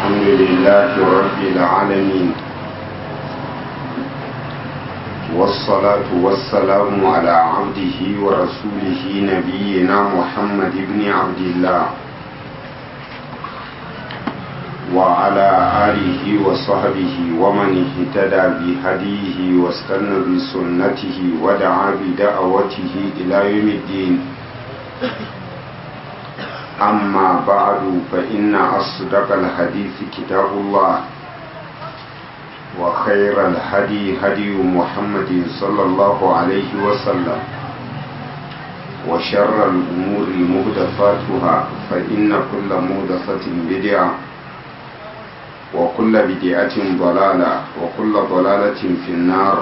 الحمد لله رب العالمين والصلاة والسلام على عبده ورسوله نبينا محمد بن عبد الله وعلى آله وصحبه ومن اهتدى بهديه واستنى بسنته ودعا بدعوته إلى يوم الدين أما بعد فإن أصدق الحديث كتاب الله وخير الهدي هدي محمد صلى الله عليه وسلم وشر الأمور مهدفاتها فإن كل مهدفة بدعة وكل بدعة ضلالة وكل ضلالة في النار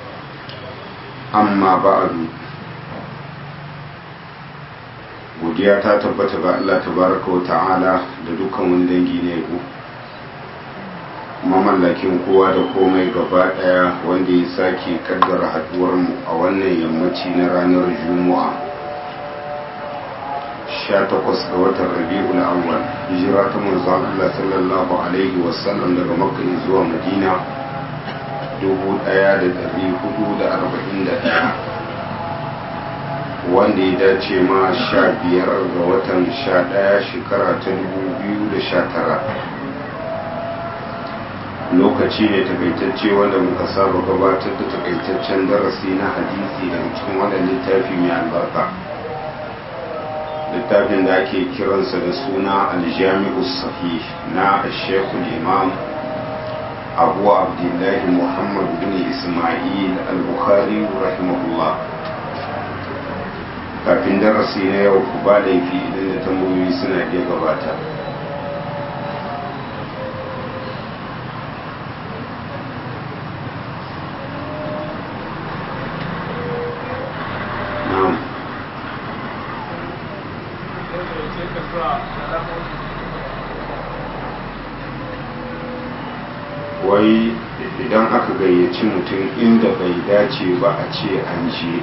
أما بعد godiya ta tabbata ga Allah tabaraka wa ta'ala da dukkan wani dangi ne ku mamallakin kowa da komai gaba daya wanda ya sake kaddara haduwar mu a wannan yammaci na ranar juma'a 18 ga watan rabi'ul awwal hijira ta manzon Allah sallallahu alaihi wasallam daga makka zuwa madina 1441 wanda ya dace ma sha biyar ga watan sha ɗaya shekara ta dubu biyu da sha tara lokaci ne takaitacce wanda muka saba gabatar da takaitaccen darasi na hadisi daga cikin wannan littafi mai albarka littafin da ake kiransa da suna aljami'u sahih na shekul imam abu abdullahi muhammad bin ismail al-bukhari rahimahullah kafin darasi na yau ku ba laifi idan da tambayoyi suna iya gabata wai idan aka gayyaci mutum inda bai dace ba a ce an je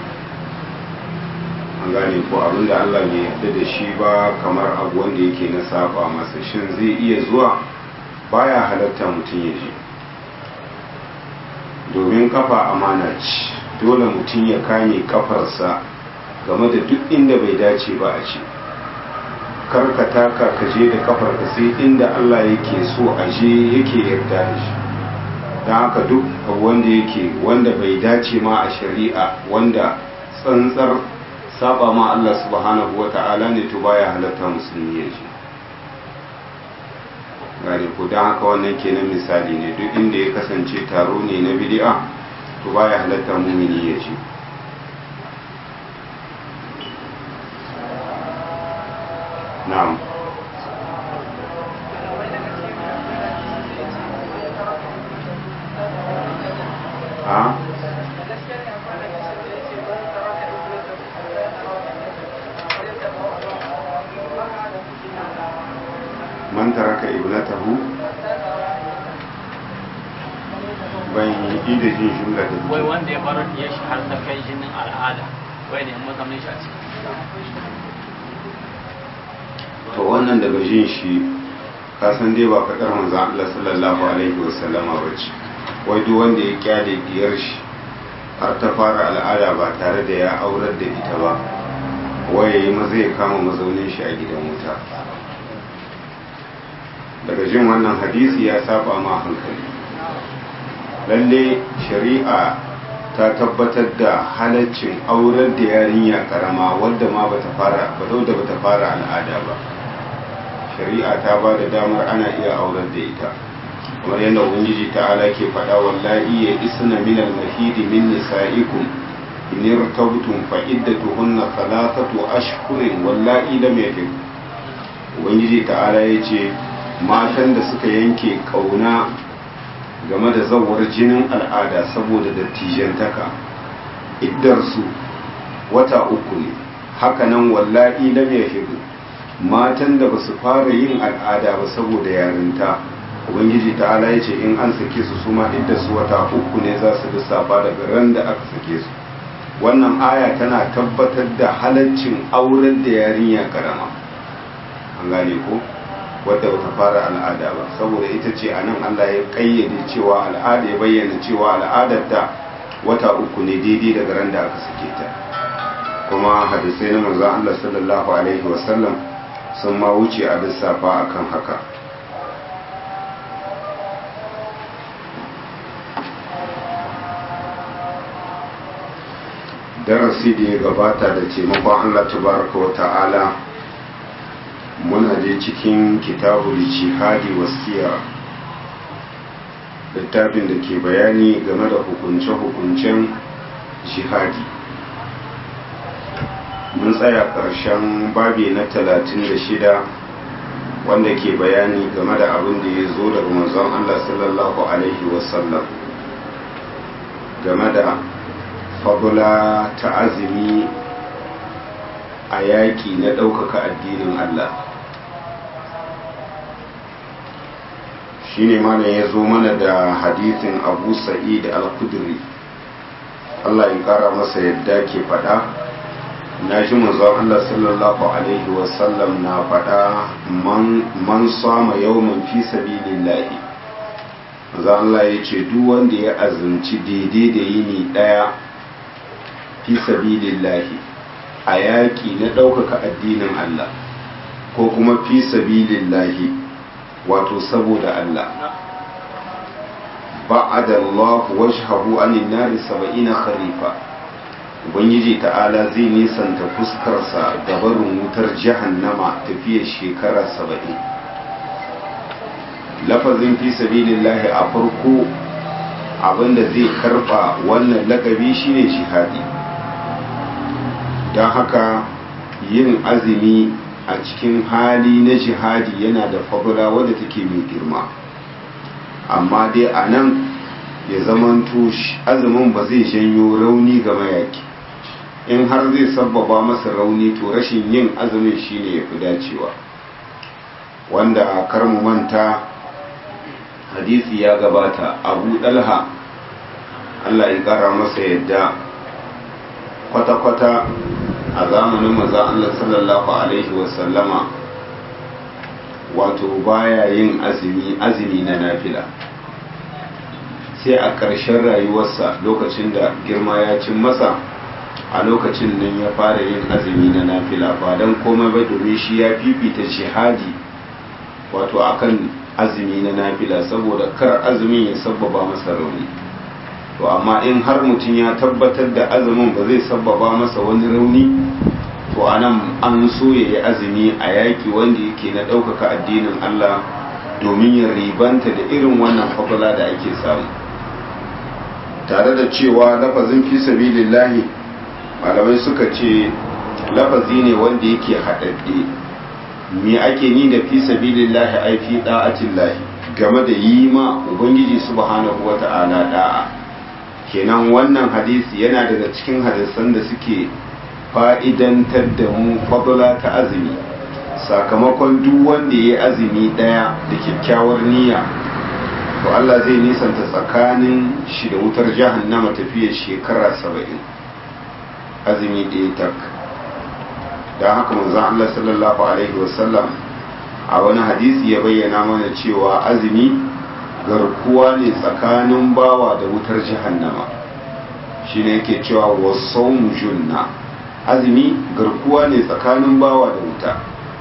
an gane ko abin da Allah bai yarda da shi ba kamar abu wanda yake na saba masa shin zai iya zuwa baya halatta mutum ya je domin kafa amana ce dole mutum ya kame kafarsa game da duk inda bai dace ba a ce karka taka ka je da kafarka sai inda Allah yake so a je yake yarda da shi don haka duk wanda yake wanda bai dace ma a shari'a wanda tsantsar saba ma Allah subhanahu wa ta'ala ne to baya halatta musulmi ya ji gane ko don haka wannan kenan misali ne duk inda ya kasance taro ne na bid'a to baya halatta mumini ya ji na'am ha man taraka ibnatahu ban yi da jin jumla da wai wanda ya bar ya shi har ta kai jinin al'ada wai ne mazaunin shi a ciki to wannan daga jin shi ka san dai ba faɗar manzo Allah sallallahu alaihi wasallama bace wai duk wanda ya kyale diyar shi har ta fara al'ada ba tare da ya aurar da ita ba wai yayi maza ya kama mazaunin shi a gidan wuta daga jin wannan hadisi ya saba ma hankali lalle shari'a ta tabbatar da halaccin aurar da yarinya karama wadda ma bata fara ba da bata fara al'ada ba shari'a ta ba da damar ana iya aurar da ita kamar yadda ubangiji ta'ala ke faɗa wallahi ya isna min al-mahidi min nisa'ikum in irtabtum fa iddatuhunna thalathatu ashhurin wallahi lam yahid ubangiji ta'ala yace matan da suka yanke kauna game da zawar jinin al'ada saboda dattijantaka iddarsu wata uku ne hakanan wallahi lam yahidu matan da basu fara yin al'ada ba saboda yarinta ubangiji ta'ala ya ce in an sake su suma iddarsu wata uku ne za su lissafa daga ran da aka sake su wannan aya tana tabbatar da halaccin auren da yarinya karama an gane ko wadda bata fara al'ada ba saboda ita ce a nan Allah ya kayyade cewa al'ada ya bayyana cewa al'adar ta wata uku ne daidai daga ran da aka sake ta kuma hadisai na manzon Allah sallallahu alaihi wasallam sun ma wuce a lissafa akan haka darasi da ya gabata da taimakon Allah tabaraka wa ta'ala muna je cikin kitabul jihadi wasiya littafin da ke bayani game da hukunce-hukuncen jihadi mun tsaya ƙarshen babi na 36 wanda ke bayani game da abin da ya zo daga manzon Allah sallallahu alaihi wasallam game da fabula ta azumi a yaƙi na ɗaukaka addinin Allah shi ne mana ya zo mana da hadithin abu sa'id al-kudri Allah ya ƙara masa yadda ke faɗa na ji manzon Allah sallallahu alaihi wasallam na faɗa man sama yawman fi sabilillahi manzon Allah ya ce duk wanda ya azumci daidai da yini ɗaya fi sabilillahi a yaƙi na ɗaukaka addinin Allah ko kuma fi sabilillahi wato saboda Allah ba'ada Allah wajhahu anin nari saba'ina kharifa ubangiji ta'ala zai nisanta fuskarsa da barin wutar jahannama tafiyar shekara saba'in lafazin fi sabilillahi a farko abinda zai karba wannan lakabi shine jihadi don haka yin azumi a cikin hali na jihadi yana da fabula wadda take mai girma amma dai a nan ya zamanto azumin ba zai janyo rauni ga mayaki in har zai sabbaba masa rauni to rashin yin azumin shine ya fi dacewa wanda a karmu manta hadisi ya gabata abu dalha allah ya kara masa yadda kwata-kwata a zamanin maza Allah sallallahu Alaihi wasallama wato baya yin azumi azumi na nafila sai a ƙarshen rayuwarsa lokacin da girma ya cin masa a lokacin nan ya fara yin azumi na nafila ba don komai ba domin shi ya fifita jihadi wato akan azumi na nafila saboda kar azumin ya sabbaba masa rauni to amma in har mutum ya tabbatar da azumin ba zai sabbaba masa wani rauni to anan an so ya yi azumi a yaki wanda yake na ɗaukaka addinin Allah domin ya ribanta da irin wannan fabula da ake samu tare da cewa lafazin fi sabilillahi malamai suka ce lafazi ne wanda yake haɗaɗɗe me ake ni da fi sabilillahi ai fi da'atillahi game da yi ma ubangiji subhanahu wata'ala da'a kenan wannan hadisi yana daga cikin hadisan da suke fa'idantar da mu fadula ta azumi sakamakon duk wanda ya yi azumi ɗaya da kyakkyawar niyya to Allah zai nisanta tsakanin shi da wutar jahannama tafiya shekara saba'in azumi ɗaya tak don haka manzon Allah sallallahu alaihi wasallam a wani hadisi ya bayyana mana cewa azumi garkuwa ne tsakanin bawa da wutar jahannama shi ne yake cewa wasaumu junna azumi garkuwa ne tsakanin bawa da wuta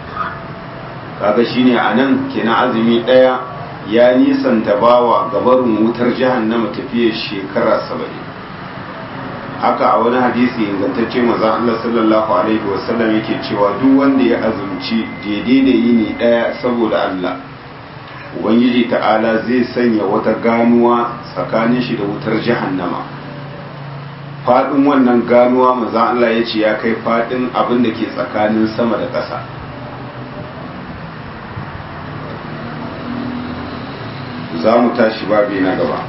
kaga shine a nan kenan azumi ɗaya ya nisanta bawa gabarin wutar jahannama tafiya shekara saba'in haka a wani hadisi ingantacce maza Allah sallallahu alaihi wasallam yake cewa duk wanda ya azumci daidai da yini ɗaya saboda Allah ubangiji ta'ala zai sanya wata ganuwa tsakanin shi da wutar jahannama faɗin wannan ganuwa maza Allah ya ce ya kai faɗin abin da ke tsakanin sama da ƙasa za mu tashi babi na gaba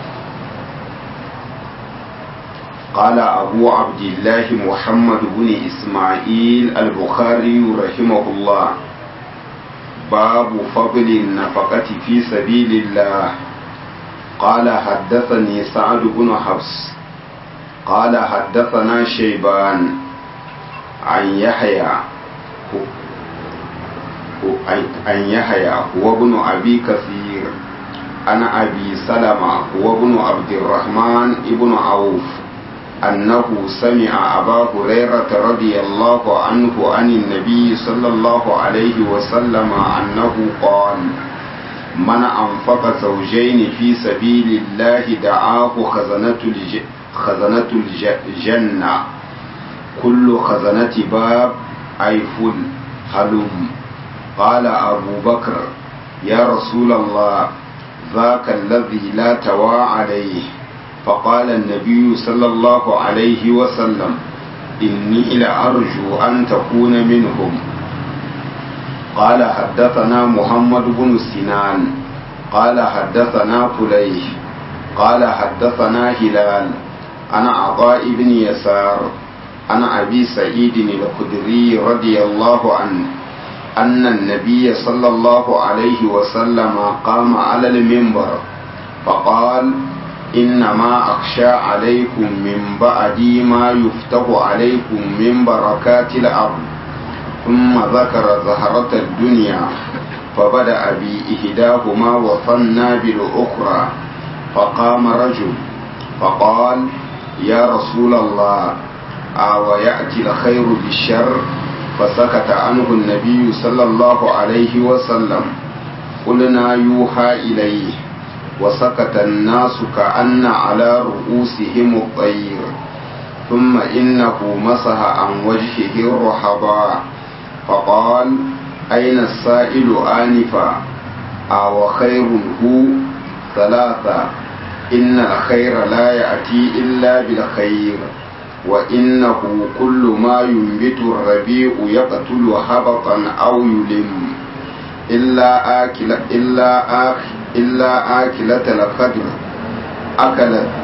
قال أبو عبد الله محمد بن إسماعيل البخاري رحمه الله باب فضل النفقة في سبيل الله قال حدثني سعد بن حفص قال حدثنا شيبان عن يحيى an yahaya wa ibn abi kathir ana abi salama wa ibn abdurrahman ibn auf أنه سمع أبا هريرة رضي الله عنه عن النبي صلى الله عليه وسلم أنه قال من أنفق زوجين في سبيل الله دعاه خزنة, الج... خزنة الجنة كل خزنة باب أي فل هلم قال أبو بكر يا رسول الله ذاك الذي لا توى عليه فقال النبي صلى الله عليه وسلم إني لأرجو أن تكون منهم قال حدثنا محمد بن سنان قال حدثنا فليح قال حدثنا هلال أنا عطاء بن يسار أنا أبي سعيد الخدري رضي الله عنه أن النبي صلى الله عليه وسلم قام على المنبر فقال إنما أخشى عليكم من بعدي ما يفتح عليكم من بركات الأرض ثم ذكر زهرة الدنيا فبدأ بإحداهما وثنى بالأخرى فقام رجل فقال يا رسول الله أو يأتي الخير بالشر فسكت عنه النبي صلى الله عليه وسلم قلنا يوحى إليه وسكت الناس كأن على رؤوسهم الطير ثم إنه مسح عن وجهه الرحضاء فقال أين السائل آنفا أو خير هو ثلاثة إن الخير لا يأتي إلا بالخير وإنه كل ما ينبت الربيع يقتل هبطا أو يلم إلا آكل إلا آكل إلا آكلة الخدر أكلت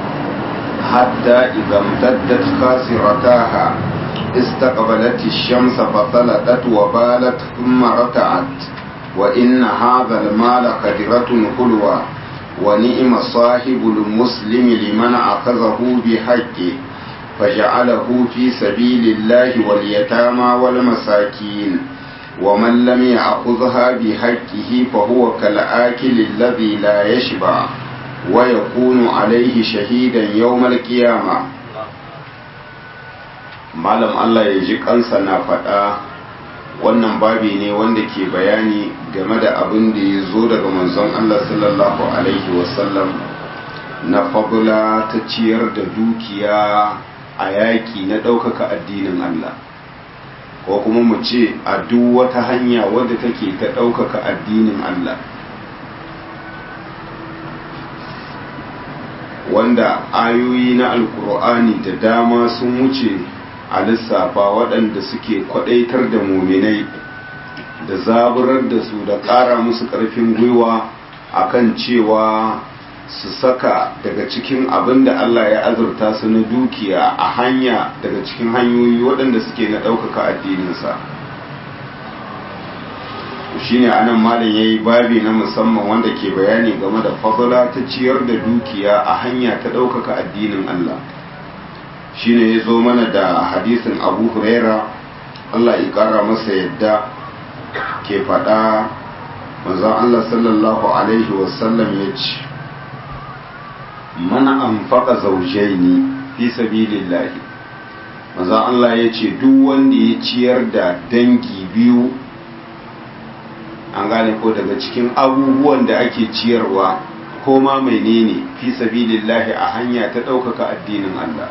حتى إذا امتدت خاسرتاها استقبلت الشمس فطلقت وبالت ثم رتعت وإن هذا المال قدرة حلوة ونئم صاحب المسلم لمن أخذه بحقه فجعله في سبيل الله واليتامى والمساكين ومن لم يأخذها بحقه فهو كالآكل الذي لا يشبع ويكون عليه شهيدا يوم القيامة malam Allah ya ji kansa na faɗa wannan babi ne wanda ke bayani game da abin da ya zo daga manzon Allah sallallahu alaihi wasallam na fabula ta ciyar da dukiya a yaƙi na ɗaukaka addinin Allah ko kuma mu ce a duk wata hanya wadda take ta ɗaukaka addinin Allah wanda ayoyi na alkur'ani da dama sun wuce a lissafa waɗanda suke kwaɗaitar da muminai da zaburar da su da ƙara musu ƙarfin gwiwa akan cewa su saka daga cikin abin da Allah ya azurta su na dukiya a hanya daga cikin hanyoyi waɗanda suke na ɗaukaka addininsa shi ne anan malam ya yi babi na musamman wanda ke bayani game da fadala ta ciyar da dukiya a hanya ta ɗaukaka addinin Allah shi ne ya zo mana da hadisin abu huraira Allah ya ƙara masa yadda ke faɗa manzon Allah sallallahu alaihi wasallam ya ce mana anfaqa zawjaini fi sabilillahi manzon Allah ya ce duk wanda ya ciyar da dangi biyu an gane ko daga cikin abubuwan da ake ciyarwa ko ma menene fi sabilillahi a hanya ta ɗaukaka addinin Allah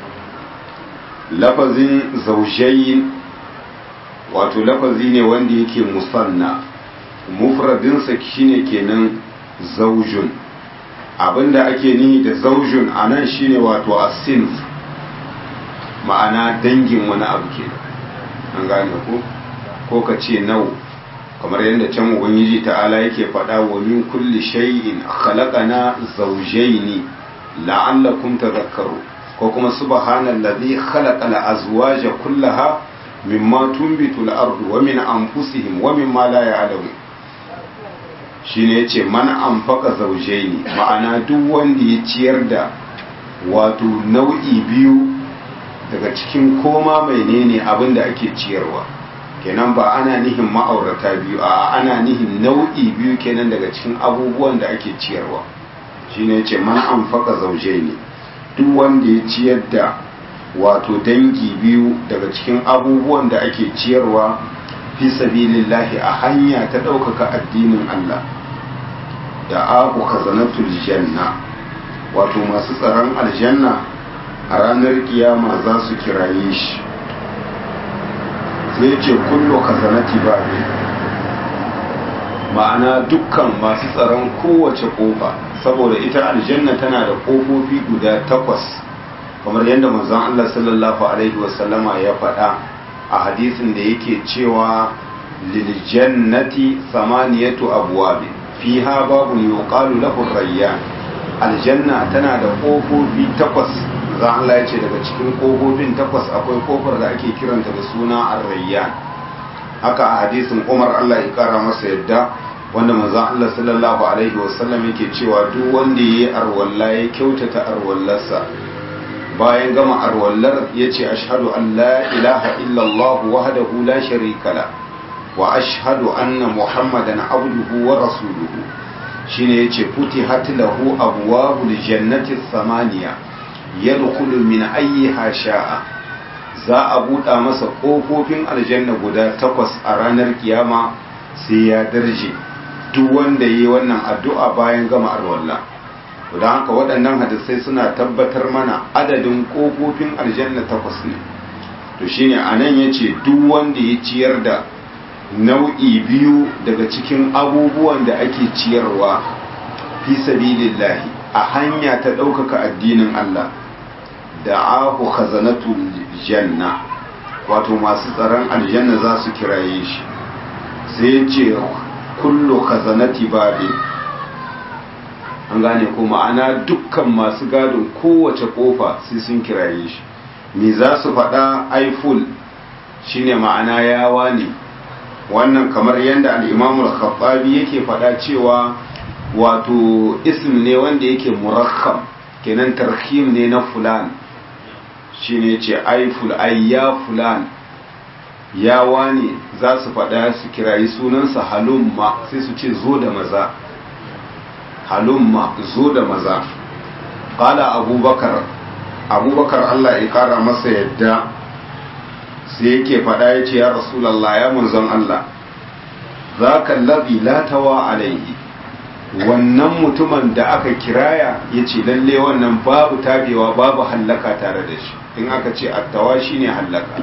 lafazin zaujayin wato lafazi ne wanda yake musanna mufradinsa shine kenan zaujun abinda ake nihi da zaujun a nan shine wato asinf ma'ana dangin wani abu ke an gane ko ko ka ce nau kamar yadda can ubangiji ta'ala yake faɗa wa min kulli shay'in khalaqana zawjayn la'allakum tadhakkaru ko kuma subhanallazi khalaqa al-azwaja kullaha mimma tunbitu al-ardu wa min anfusihim wa mimma la ya'lamun shine yace man anfaqa zawjayn ma'ana duk wanda ya ciyar da wato nau'i biyu daga cikin koma menene abin da ake ciyarwa kenan ba ana nihin ma'aurata biyu a ana nihin nau'i biyu kenan daga cikin abubuwan da ake ciyarwa shine ce man anfaqa zawjaini duk wanda ya ciyar da wato dangi biyu daga cikin abubuwan da ake ciyarwa fi sabilillahi a hanya ta ɗaukaka addinin Allah da abu khazanatul janna wato masu tsaron aljanna a ranar kiyama za su kiraye shi sai ce kullu khazanati babi ma'ana dukkan masu tsaron kowace kofa saboda ita aljanna tana da kofofi guda takwas kamar yadda manzon Allah sallallahu alaihi wasallama ya faɗa a hadisin da yake cewa lil jannati samaniyatu abwab fiha babun yuqalu lahu rayyan aljanna tana da kofofi takwas manzon Allah ya ce daga cikin kofofin takwas akwai kofar da ake kiranta da suna ar-rayyan haka a hadisin Umar Allah ya kara masa yadda wanda manzon Allah sallallahu alaihi wasallam yake cewa duk wanda yayi arwalla ya kyautata arwallarsa bayan gama arwallar yace ashhadu an la ilaha illallah wahdahu la sharika la wa ashhadu anna muhammadan abduhu wa rasuluhu shine yace futihat lahu abwabul jannati thamaniya yadkhulu min ayyiha sha'a za a buɗa masa ƙofofin aljanna guda takwas a ranar kiyama sai ya darje duk wanda yi wannan addu'a bayan gama arwalla don haka waɗannan hadisai suna tabbatar mana adadin ƙofofin aljanna takwas ne to shine a nan ya ce duk wanda ya ciyar da nau'i biyu daga cikin abubuwan da ake ciyarwa fi sabilillahi a hanya ta ɗaukaka addinin Allah da ahu khazanatul janna wato masu tsaron aljanna za su kiraye shi sai ce kullu khazanati babi an gane ko ma'ana dukkan masu gadon kowace kofa sai sun kiraye shi me za su faɗa aiful shine ma'ana yawa ne wannan kamar yadda al'imamul khattabi yake faɗa cewa wato ism ne wanda yake murakkam kenan tarhim ne na fulan shine ce aiful ayya fulan yawa ne za su faɗa su kirayi sunansa halumma sai su ce zo da maza halumma zo da maza ƙala abubakar abubakar allah ya ƙara masa yadda sai yake faɗa ya ce ya rasulallah ya munzon allah za ka labi latawa alaihi wannan mutumin da aka kiraya ya ce lalle wannan babu tabewa babu hallaka tare da shi in aka ce attawa shine hallaka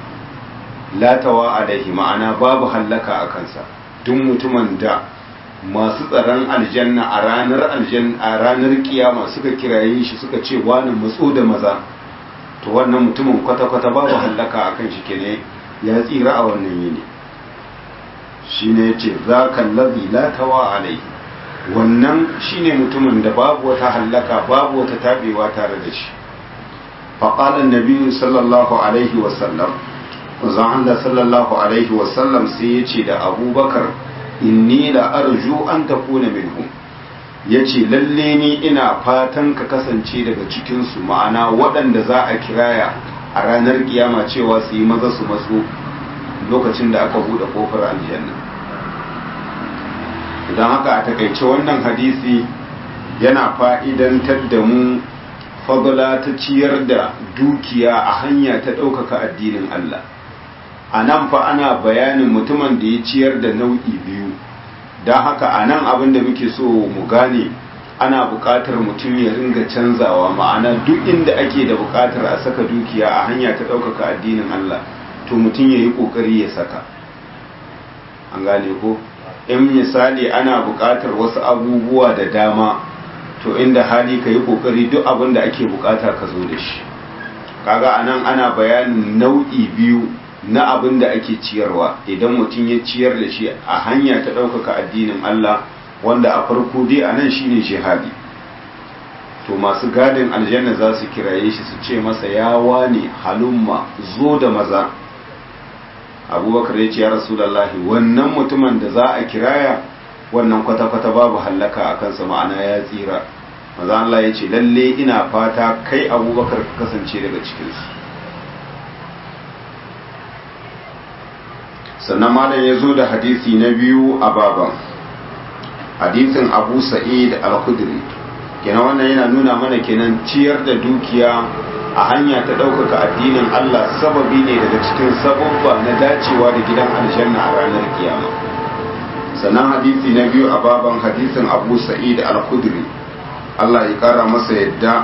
latawa alaihi ma'ana babu hallaka a kansa duk mutumin da masu tsaron aljanna a ranar aljanna a ranar kiyama suka kiraye shi suka ce wani matso da maza to wannan mutumin kwata-kwata babu hallaka a kan shi kene ya tsira a wannan yini shine yace zaka allazi latawa alaihi wannan shine mutumin da babu wata hallaka babu wata tabewa tare da shi faqala an-nabi sallallahu alaihi wasallam manzon Allah sallallahu alaihi wasallam sai ya ce da abubakar inni la arju an takuna minhum ya ce lalle ni ina fatan ka kasance daga cikinsu ma'ana waɗanda za a kiraya a ranar kiyama cewa su yi maza su matso lokacin da aka buɗe ƙofar aljanna idan haka a takaice wannan hadisi yana fa'idantar da mu fadla ta ciyar da dukiya a hanya ta ɗaukaka addinin Allah a nan fa ana bayanin mutumin da ya ciyar da nau'i biyu don haka a nan abin da muke so mu gane ana buƙatar mutum ya ringa canzawa ma'ana duk inda ake da buƙatar a saka dukiya a hanya ta ɗaukaka addinin Allah to mutum ya yi ƙoƙari ya saka an gane ko in misali ana buƙatar wasu abubuwa da dama to inda hali ka yi ƙoƙari duk abin da ake buƙata ka zo da shi kaga anan ana bayanin nau'i biyu na abin da ake ciyarwa idan mutum ya ciyar da shi a hanya ta ɗaukaka addinin Allah wanda a farko dai a nan shine jihadi to masu gadin aljanna za su kiraye shi su ce masa ya wane halumma zo da maza abubakar ya ce ya rasulallahi wannan mutumin da za a kiraya wannan kwata-kwata babu hallaka a kansa ma'ana ya tsira maza Allah ya ce lalle ina fata kai abubakar ka kasance daga cikinsu sannan malam ya zo da hadisi na biyu a baban hadisin abu sa'id al-khudri kenan wannan yana nuna mana kenan ciyar da dukiya a hanya ta ɗaukaka addinin Allah sababi ne daga cikin sababba na dacewa da gidan aljanna a ranar kiyama sannan hadisi na biyu a baban hadisin abu sa'id al-khudri Allah ya kara masa yadda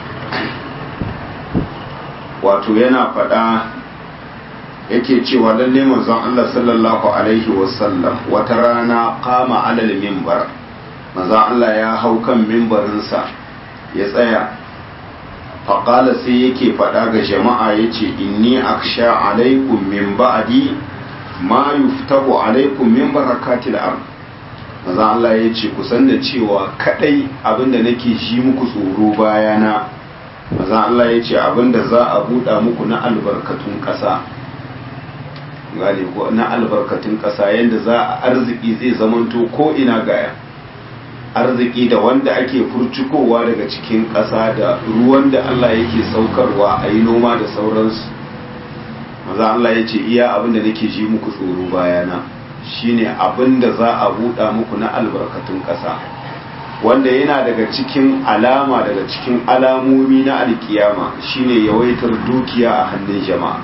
wato yana faɗa yake cewa lalle manzon Allah sallallahu alaihi wasallam wata rana kama alal mimbar manzon Allah ya hau kan mimbarinsa ya tsaya faƙala sai yake faɗa ga jama'a ya ce inni aksha alaikum min ba'di ma yuftahu alaikum min barakatil ard manzon Allah ya ce kusan da cewa kadai abinda nake ji muku tsoro bayana manzon Allah ya ce abinda za a buɗa muku na albarkatun ƙasa gane ko na albarkatun ƙasa yadda za a arziki zai zamanto ko ina gaya arziki da wanda ake furcikowa daga cikin ƙasa da ruwan da Allah yake saukarwa a yi noma da sauransu maza Allah ya ce iya abin da nake ji muku tsoro bayana shine abin da za a buɗa muku na albarkatun ƙasa wanda yana daga cikin alama daga cikin alamomi na alkiyama shine yawaitar dukiya a hannun jama'a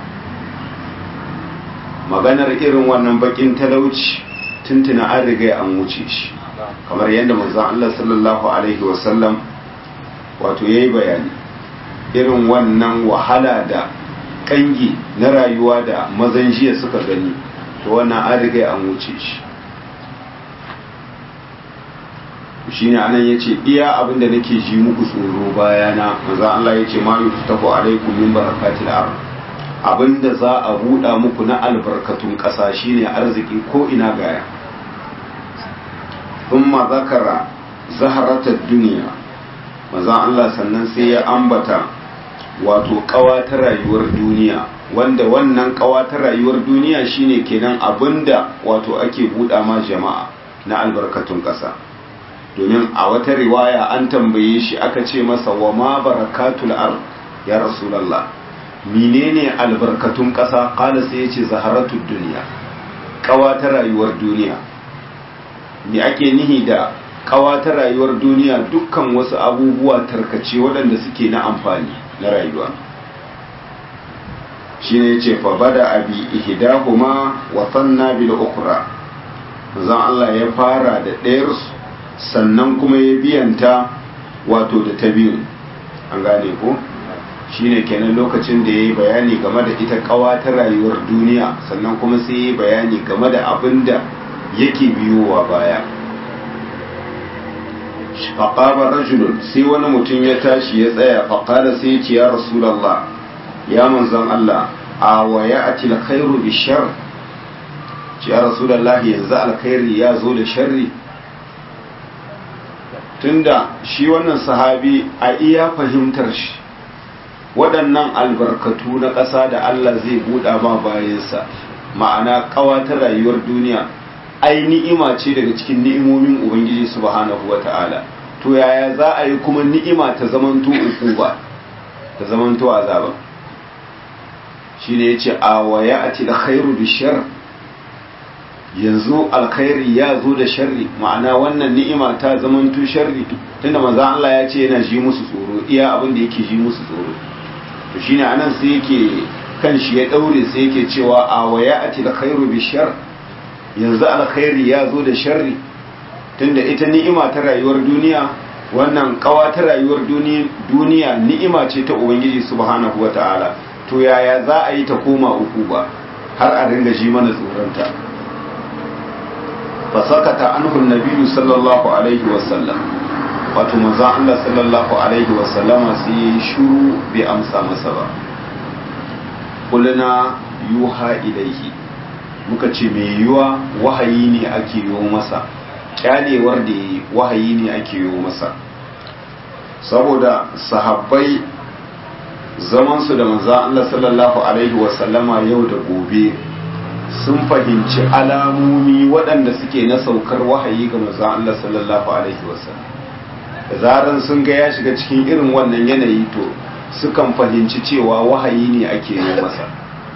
maganar irin wannan bakin talauci tuntuna an riga an wuce shi kamar yadda manzon Allah sallallahu alaihi wasallam wato yayi bayani irin wannan wahala da kangi na rayuwa da mazan jiya suka gani to wannan an riga an wuce shi shine anan yace iya abin da nake ji muku tsoro bayana manzon Allah yace ma yuftahu alaikum min barakatil ardh abinda za a buɗa muku na albarkatun ƙasa shine arziki ko ina gaya thumma zakara zaharatar duniya maza Allah sannan sai ya ambata wato ƙawa ta rayuwar duniya wanda wannan ƙawa ta rayuwar duniya shine kenan abinda wato ake buɗa ma jama'a na albarkatun ƙasa domin a wata riwaya an tambaye shi aka ce masa wa ma barakatul ard ya rasulallah menene albarkatun ƙasa ƙala sai ya ce zaharatul duniya ƙawa ta rayuwar duniya me ake nihi da ƙawa ta rayuwar duniya dukkan wasu abubuwa tarkace waɗanda suke na amfani na rayuwa shi ne ce fa bada abi ihdahuma wa sanna bil ukhra zan Allah ya fara da ɗayar sannan kuma ya biyanta wato da ta biyu an gane ko shine kenan lokacin da ya yi bayani game da ita kawa ta rayuwar duniya sannan kuma sai ya yi bayani game da abin da yake biyowa baya faƙaɓar rajulun sai wani mutum ya tashi ya tsaya faƙada sai ya ce ya rasulallah ya manzan Allah a waya a tilkhairu bi shar ce ya rasulallah yanzu alkhairi ya zo da sharri tunda shi wannan sahabi a iya fahimtar shi waɗannan albarkatu na ƙasa da Allah zai buɗa ma bayansa ma'ana ƙawa ta rayuwar duniya ai ni'ima ce daga cikin ni'imomin ubangiji subhanahu wata'ala to yaya za a yi kuma ni'ima ta zamanto ukuba ta zamanto azaba shine yace a waya ati da khairu bishar yanzu alkhairi ya zo da sharri ma'ana wannan ni'ima ta zamanto sharri tunda manzo Allah ya ce yana ji musu tsoro iya abin da yake ji musu tsoro to shine anan sai yake kan shi ya daure sai yake cewa a waya ati da khairu bishar yanzu alkhairi ya zo da sharri tunda ita ni'ima ta rayuwar duniya wannan kawa ta rayuwar duniya ni'ima ce ta ubangiji subhanahu wata'ala to yaya za a yi ta koma uku ba har a ringa ji mana tsoronta fasakata anhu nabiyyu sallallahu alaihi wasallam wato manzon Allah sallallahu alaihi wasallama sai ya shuru bai amsa masa ba kulna yuha ilaihi muka ce mai yiwa wahayi ne ake yi masa kyalewar da yi wahayi ne ake yi masa saboda sahabbai zamansu da manzan Allah sallallahu alaihi wasallama yau da gobe sun fahimci alamomi waɗanda suke na saukar wahayi ga manzan Allah sallallahu alaihi wasallam da zaran sun ga ya shiga cikin irin wannan yanayi to sukan fahimci cewa wahayi ne ake yi masa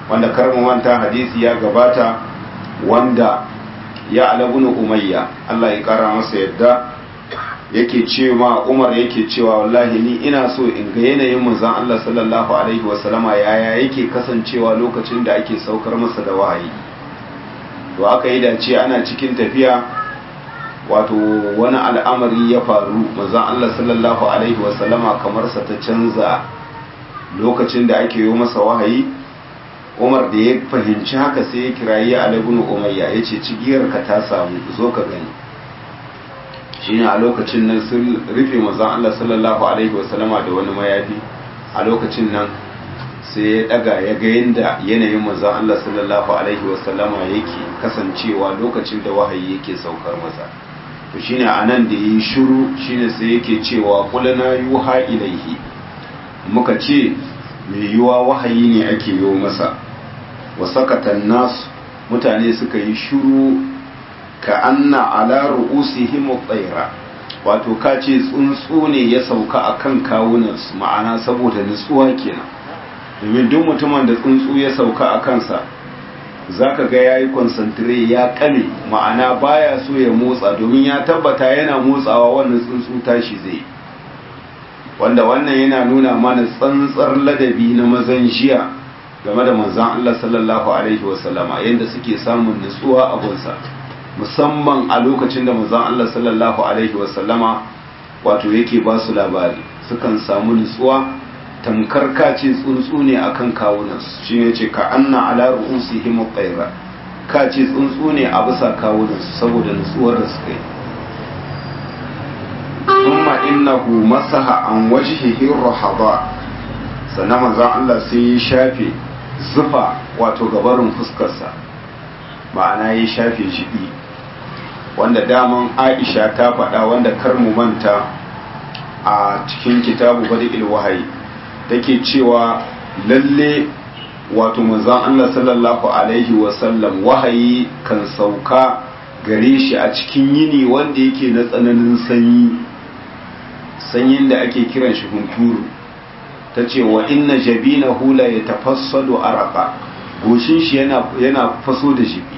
wanda karmu manta hadisi ya gabata wanda ya alabunu umayya Allah ya kara masa yadda yake cewa Umar yake cewa wallahi ni ina so in ga yanayin manzon Allah sallallahu alaihi wasallama yaya yake kasancewa lokacin da ake saukar masa da wahayi to aka yi dace ana cikin tafiya wato wani al'amari ya faru manzon Allah sallallahu alaihi wasallama kamar sa ta canza lokacin da ake yi masa wahayi Umar da ya fahimci haka sai ya kirayi Ali ibn Umayya yace cigiyarka ta samu zo ka gani shine a lokacin nan sun rufe manzon Allah sallallahu alaihi wasallama da wani mayafi a lokacin nan sai ya daga ya ga yanda yanayin manzon Allah sallallahu alaihi wasallama yake kasancewa lokacin da wahayi yake saukar masa to shine anan da yi shiru shine sai yake cewa qulna yuha ilaihi muka ce mai yiwa wahayi ne ake yi masa wa sakatan nasu mutane suka yi shiru ka anna ala ru'usihim tsaira wato ka ce tsuntsu ne ya sauka akan kawunansu ma'ana saboda nutsuwa kenan domin duk mutumin da tsuntsu ya sauka a kansa zaka ga yayi concentrate ya kame ma'ana baya so ya motsa domin ya tabbata yana motsawa wannan tsuntsu tashi zai wanda wannan yana nuna mana tsantsar ladabi na mazan jiya game da manzan Allah sallallahu alaihi wasallama yadda suke samun nutsuwa a gunsa musamman a lokacin da manzan Allah sallallahu alaihi wasallama wato yake ba su labari sukan samu nutsuwa tamkar kace tsuntsu ne akan kawunansu shi ne ce ka anna ala ru'usihim qayra kace tsuntsu ne a bisa kawunansu saboda nutsuwar da suka yi thumma innahu masaha an wajhihi rahaba sannan manzon Allah sai ya shafe zufa wato gabarin fuskarsa ma'ana ya shafe jibi wanda daman Aisha ta faɗa wanda kar mu manta a cikin kitabu badil wahayi take cewa lalle wato manzon Allah sallallahu alaihi wasallam wahayi kan sauka gare shi a cikin yini wanda yake na tsananin sanyi sanyin da ake kiran shi hunturu ta ce wa inna jabina hula ya tafassado araka goshin shi yana faso da jibi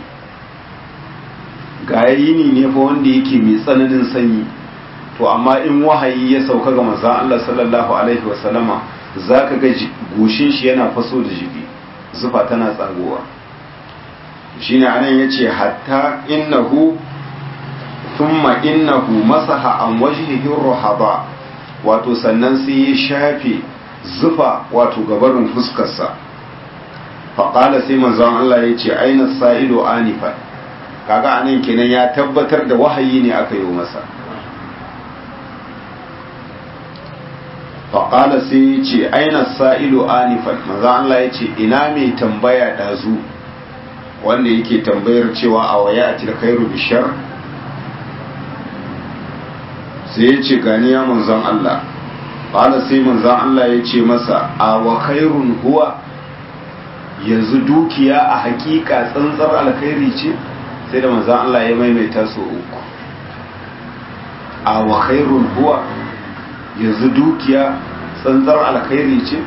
ga yini ne fa wanda yake mai tsananin sanyi to amma in wahayi ya sauka ga manzon Allah sallallahu alaihi wasallama zaka ga goshin shi yana faso da jibi zufa tana tsagowa shine anan yace hatta innahu thumma innahu masaha an wajhihi ruhaba wato sannan sai ya shafe zufa wato gabarin fuskarsa faƙala sai manzon Allah ya ce aina sa'ilu anifa kaga anan kenan ya tabbatar da wahayi ne aka yi masa faƙala sai ya ce aina sa'ilu anifa manzon Allah ya ce ina mai tambaya ɗazu wanda yake tambayar cewa a waya a tilkairu bishar sai ya ce gani ya manzon Allah ƙala sai manzon Allah ya ce masa a wa khairun huwa yanzu dukiya a hakika tsantsar alkhairi ce sai da manzon Allah ya maimaita su uku a wa khairun huwa yanzu dukiya tsantsar alkhairi ce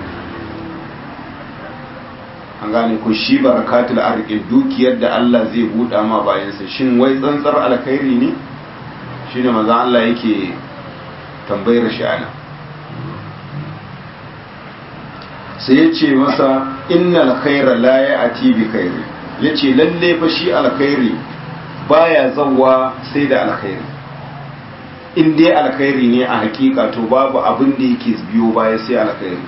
an gane ko shi barakatul arqi dukiyar da Allah zai buɗa ma bayansa shin wai tsantsar alkhairi ne shine manzo Allah yake tambayar shi ana sai ya ce masa innal khaira la ya'ti bi khairi yace lalle fa shi alkhairi baya zawwa sai da alkhairi in dai alkhairi ne a hakika to babu abin da yake biyo baya sai alkhairi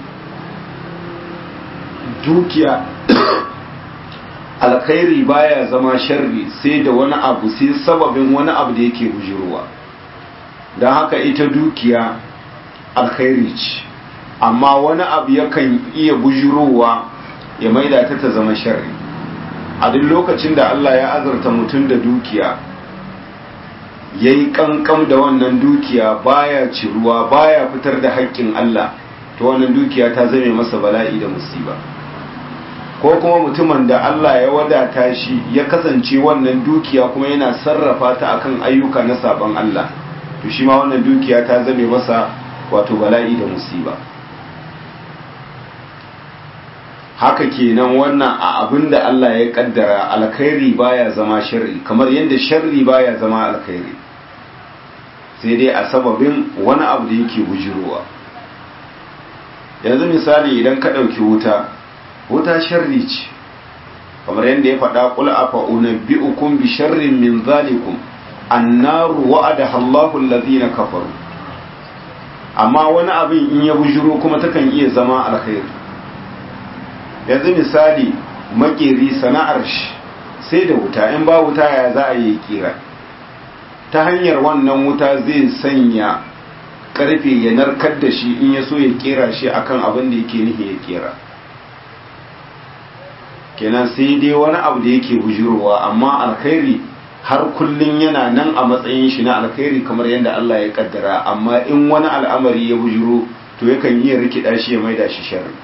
dukiya alkhairi baya zama sharri sai da wani abu sai sababin wani abu da yake bujirowa don haka ita dukiya alkhairi ce amma wani abu yakan iya bujirowa ya maida ta ta zama sharri a duk lokacin da Allah ya azurta mutum da dukiya ya yi kankam da wannan dukiya baya ciruwa baya fitar da haƙƙin Allah ta wannan dukiya ta zame masa bala'i da musiba ko kuma mutumin da Allah ya wadata shi ya kasance wannan dukiya kuma yana sarrafa ta akan ayyuka na sabon Allah to shi ma wannan dukiya ta zame masa wato bala'i da musiba haka kenan wannan a abin da Allah ya kaddara alkhairi baya zama sharri kamar yadda sharri baya zama alkhairi sai dai a sababin wani abu da yake bujirowa yanzu misali idan ka ɗauki wuta wuta sharri ce kamar yadda ya faɗa ƙul afa unabbi'ukum bi sharrin min zalikum annaru wa'adaha Allahu allazina kafaru amma wani abin in ya bujiro kuma takan iya zama alkhairi yanzu misali makeri sana'ar shi sai da wuta in ba wuta ya za a yi kira ta hanyar wannan wuta zai sanya karfe ya narkar da shi in ya so ya kera shi akan abin da yake nihi ya kera kenan sai dai wani abu da yake bujurowa amma alkhairi har kullun yana nan a matsayin shi na alkhairi kamar yadda Allah ya kaddara amma in wani al'amari ya bujuro to yakan iya rikida shi ya maida shi sharri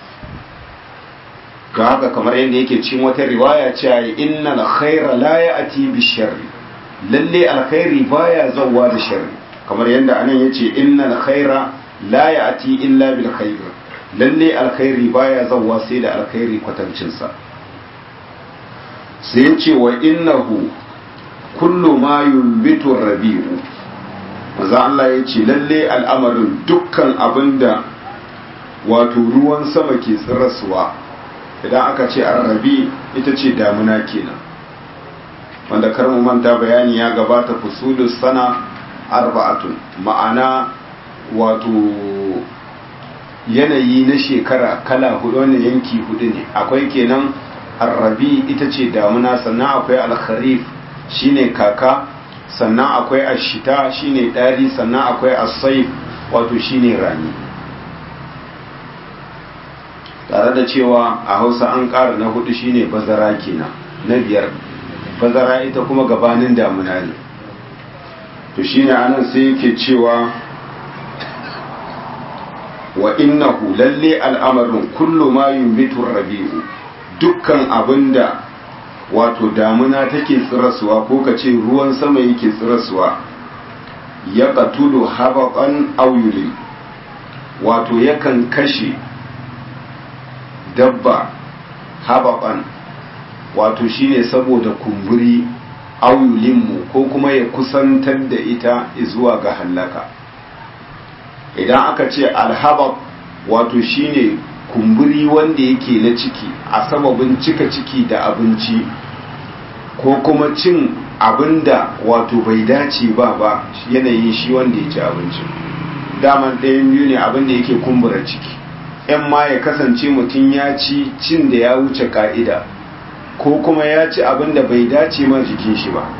ga haka kamar yadda yake cikin wata riwaya cewa innal khaira la ya'ti bi sharri lalle alkhairi baya zawwa da sharri kamar yadda anan yace innal khaira la ya'ti illa bil khair lalle alkhairi baya zawwa sai da alkhairi kwatancin sa sai yace wa innahu kullu ma yumbitu rabi'u manzo Allah yace lalle al'amarin dukkan abinda wato ruwan sama ke tsirasuwa idan aka ce arrabi ita ce damuna kenan wanda kar mu manta bayani ya gabata fusulus sana arba'atun ma'ana wato yanayi na shekara kala hudu wannan yanki hudu ne akwai kenan arrabi ita ce damuna sannan akwai alkharif shine kaka sannan akwai ashita shine dari sannan akwai as-sayf wato shine rani tare da cewa a hausa an ƙara na hudu shine bazara kenan na biyar bazara ita kuma gabanin damuna ne to shine anan sai yake cewa wa innahu lalle al'amarin kullu ma yumbitu rabi'u dukkan abinda wato damuna take tsirasuwa ko ka ce ruwan sama yake tsirasuwa ya qatulu habaqan aw wato yakan kashe dabba hababan wato shine saboda kumburi auyulinmu ko kuma ya kusantar da ita zuwa ga hallaka idan aka ce alhabab wato shine kumburi wanda yake na ciki a sababin cika ciki da abinci ko kuma cin abinda wato bai dace ba ba yanayin shi wanda ya ci abinci daman ɗayan biyu ne abinda yake kumbura ciki in ma ya kasance mutum ya ci cin da ya wuce ka'ida ko kuma ya ci abin da bai dace ma jikin shi ba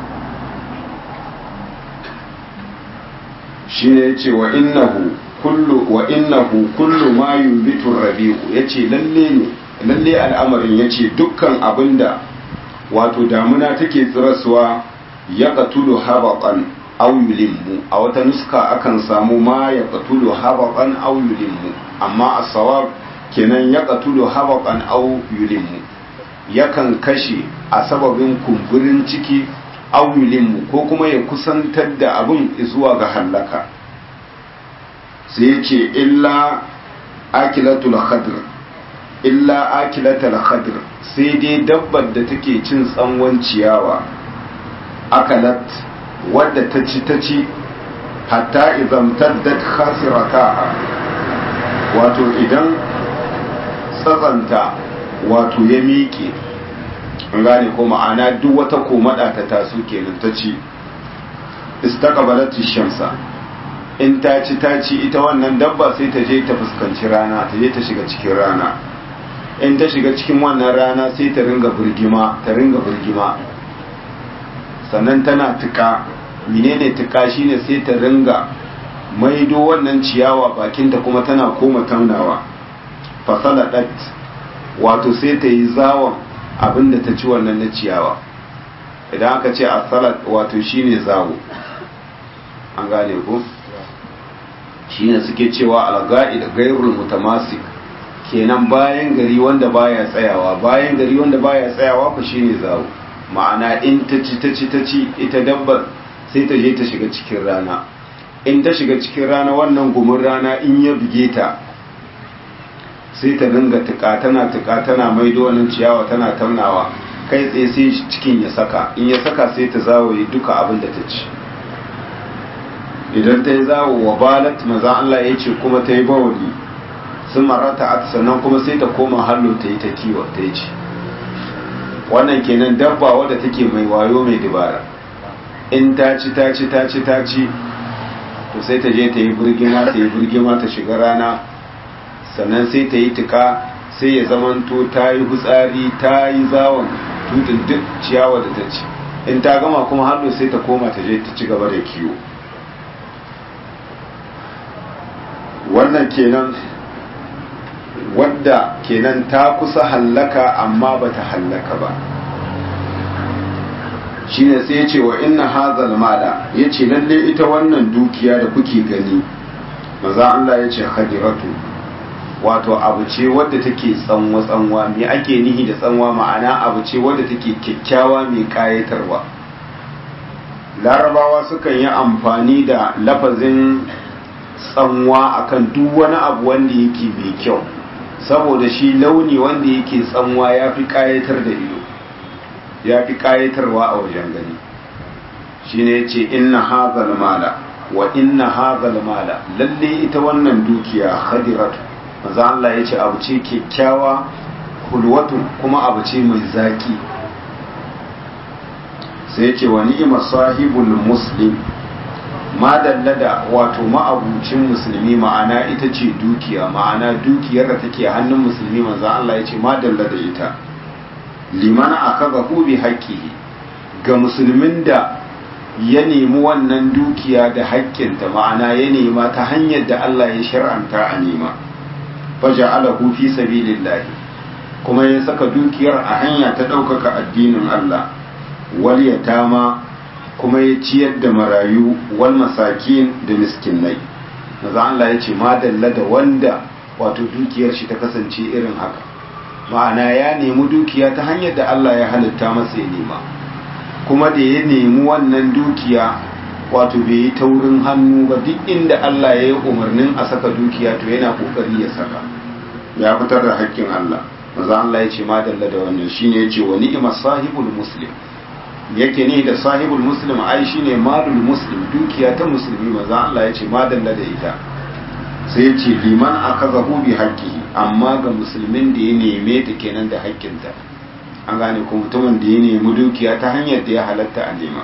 shi ne ya ce wa innahu kullu wa innahu kullu ma yumbitu rabi'u ya ce lalle ne lalle al'amarin ya ce dukkan abin da wato damuna take tsirasuwa ya katulu habaqan aw yulimmu a wata nuska akan samu ma ya katulu habaqan aw yulimmu amma a sawab kenan ya katulu habaqan aw yulimmu yakan kashe a sababin kumburin ciki aw yulimmu ko kuma ya kusantar da abin zuwa ga hallaka sai ya ce illa akilatul khadr illa akilatul khadr sai dai dabbar da take cin tsanwan ciyawa akalat wadda ta ci ta ci hatta izamtaddat khasirataha wato idan tsatsanta wato ya miƙe an gane ko ma'ana duk wata komada ta taso kenan ta ci istaqbalat shamsa in ta ci ta ci ita wannan dabba sai ta je ta fuskanci rana ta je ta shiga cikin rana in ta shiga cikin wannan rana sai ta ringa burgima ta ringa burgima sannan tana tuka menene tuka shine sai ta ringa maido wannan ciyawa bakinta kuma tana koma taunawa fasaladat wato sai ta yi zawon abinda ta ci wannan na ciyawa idan aka ce asalat wato shine zawo an gane ko shine suke cewa alga'id gairul mutamasik kenan bayan gari wanda baya tsayawa bayan gari wanda baya tsayawa ku shine zawo ma'ana in ta ci ta ci ta ci ita dabbar sai ta je ta shiga cikin rana in ta shiga cikin rana wannan gumin rana in ya buge ta sai ta dinga tuka tana tuka tana maido wannan ciyawa tana taunawa kai tsaye sai cikin ya saka in ya saka sai ta zawaye duka abin da ta ci idan ta yi zawo wa balat maza Allah ya ce kuma ta yi bawali sun marata a sannan kuma sai ta koma hallo ta yi ta kiwo ta yi ci wannan kenan dabba wadda take mai wayo mai dibara in ta ci ta ci ta ci ta ci to sai ta je ta yi birgima ta yi birgima ta shiga rana sannan sai ta yi tuka sai ya zamanto ta yi hutsari ta yi zawon tutun duk ciyawa da ta ci in ta gama kuma hannu sai ta koma ta je ta ci gaba da kiwo wannan kenan wadda kenan ta kusa hallaka amma ba ta hallaka ba shine sai ya ce wa inna hazal mala ya ce lalle ita wannan dukiya da kuke gani maza Allah ya ce hadiratu wato abu ce wadda take tsanwa-tsanwa me ake nihi da tsanwa ma'ana abu ce wadda take kyakkyawa mai kayatarwa larabawa sukan yi amfani da lafazin tsanwa akan duk wani abu wanda yake mai kyau saboda shi launi wanda yake tsanwa ya fi kayatar da ido ya fi kayatarwa a wajen gani shine ya ce inna hazal mala wa inna hazal mala lalle ita wannan dukiya hadiratu manzo Allah ya ce abu ce kyakkyawa hulwatun kuma abu ce mai zaki sai ya ce wa ni'ima sahibul muslim ma da wato ma'abucin musulmi ma'ana ita ce dukiya ma'ana dukiyar da take hannun musulmi manzo Allah ya ce ma da ita liman akazahu bi haqqihi ga musulmin da ya nemi wannan dukiya da haƙƙinta ma'ana ya nema ta hanyar da Allah ya shar'anta a nema faja'alahu fi sabilillah kuma ya saka dukiyar a hanya ta ɗaukaka addinin Allah wal yatama kuma ya ciyar da marayu wal masakin da miskinai maza Allah ya ce madalla da wanda wato dukiyar shi ta kasance irin haka ma'ana ya nemi dukiya ta hanyar da Allah ya halitta masa ya nema kuma da ya nemi wannan dukiya wato bai yi taurin hannu ba duk inda Allah ya yi umarnin a saka dukiya to yana kokari ya saka ya fitar da haƙƙin Allah maza Allah ya ce madalla da wannan shine ya ce wa ni'imar sahibul muslim yake ne da sahibul muslim ai shine malul muslim dukiya ta musulmi maza Allah ya ce madalla da ita sai ya ce liman akazahu bi haqqihi amma ga musulmin da ya neme ta kenan da haƙƙinta an gane ko mutumin da ya nemi dukiya ta hanyar da ya halatta a nema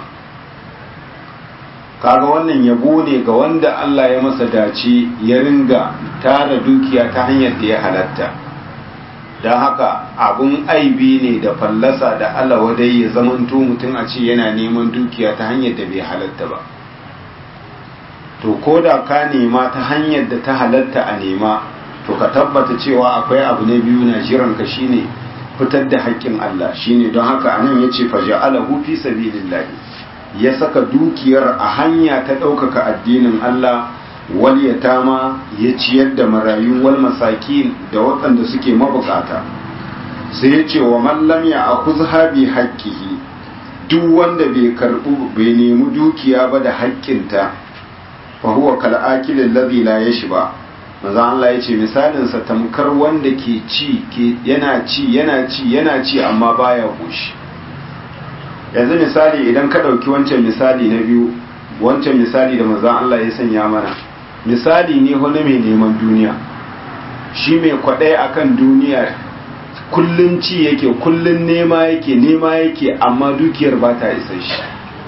kaga wannan yabo ne ga wanda Allah ya masa dace ya ringa tara dukiya ta hanyar da ya halatta don haka abun aibi ne da fallasa da Allah wadai ya zamanto mutum a ce yana neman dukiya ta hanyar da bai halatta ba to ko da ka nema ta hanyar da ta halatta a nema to ka tabbata cewa akwai abu na biyu na jiran ka shine fitar da haƙƙin Allah shine don haka anan yace faja'alahu fi sabilillah ya saka dukiyar a hanya ta ɗaukaka addinin Allah wal yatama ya ciyar da marayu wal masakin da waɗanda suke mabukata sai ya ce wa mallam ya akuzha bi haqqihi duk wanda bai karbu bai nemi dukiya ba da haƙƙinta fa huwa kal akil alladhi la yashba manzo Allah ya ce misalin sa tamkar wanda ke ci ke yana ci yana ci yana ci amma baya goshi yanzu misali idan ka ɗauki wancan misali na biyu wancan misali da manzo Allah ya sanya mana misali ne wani mai neman duniya shi mai kwaɗai akan duniya kullun ci yake kullun nema yake nema yake amma dukiyar ba ta isa shi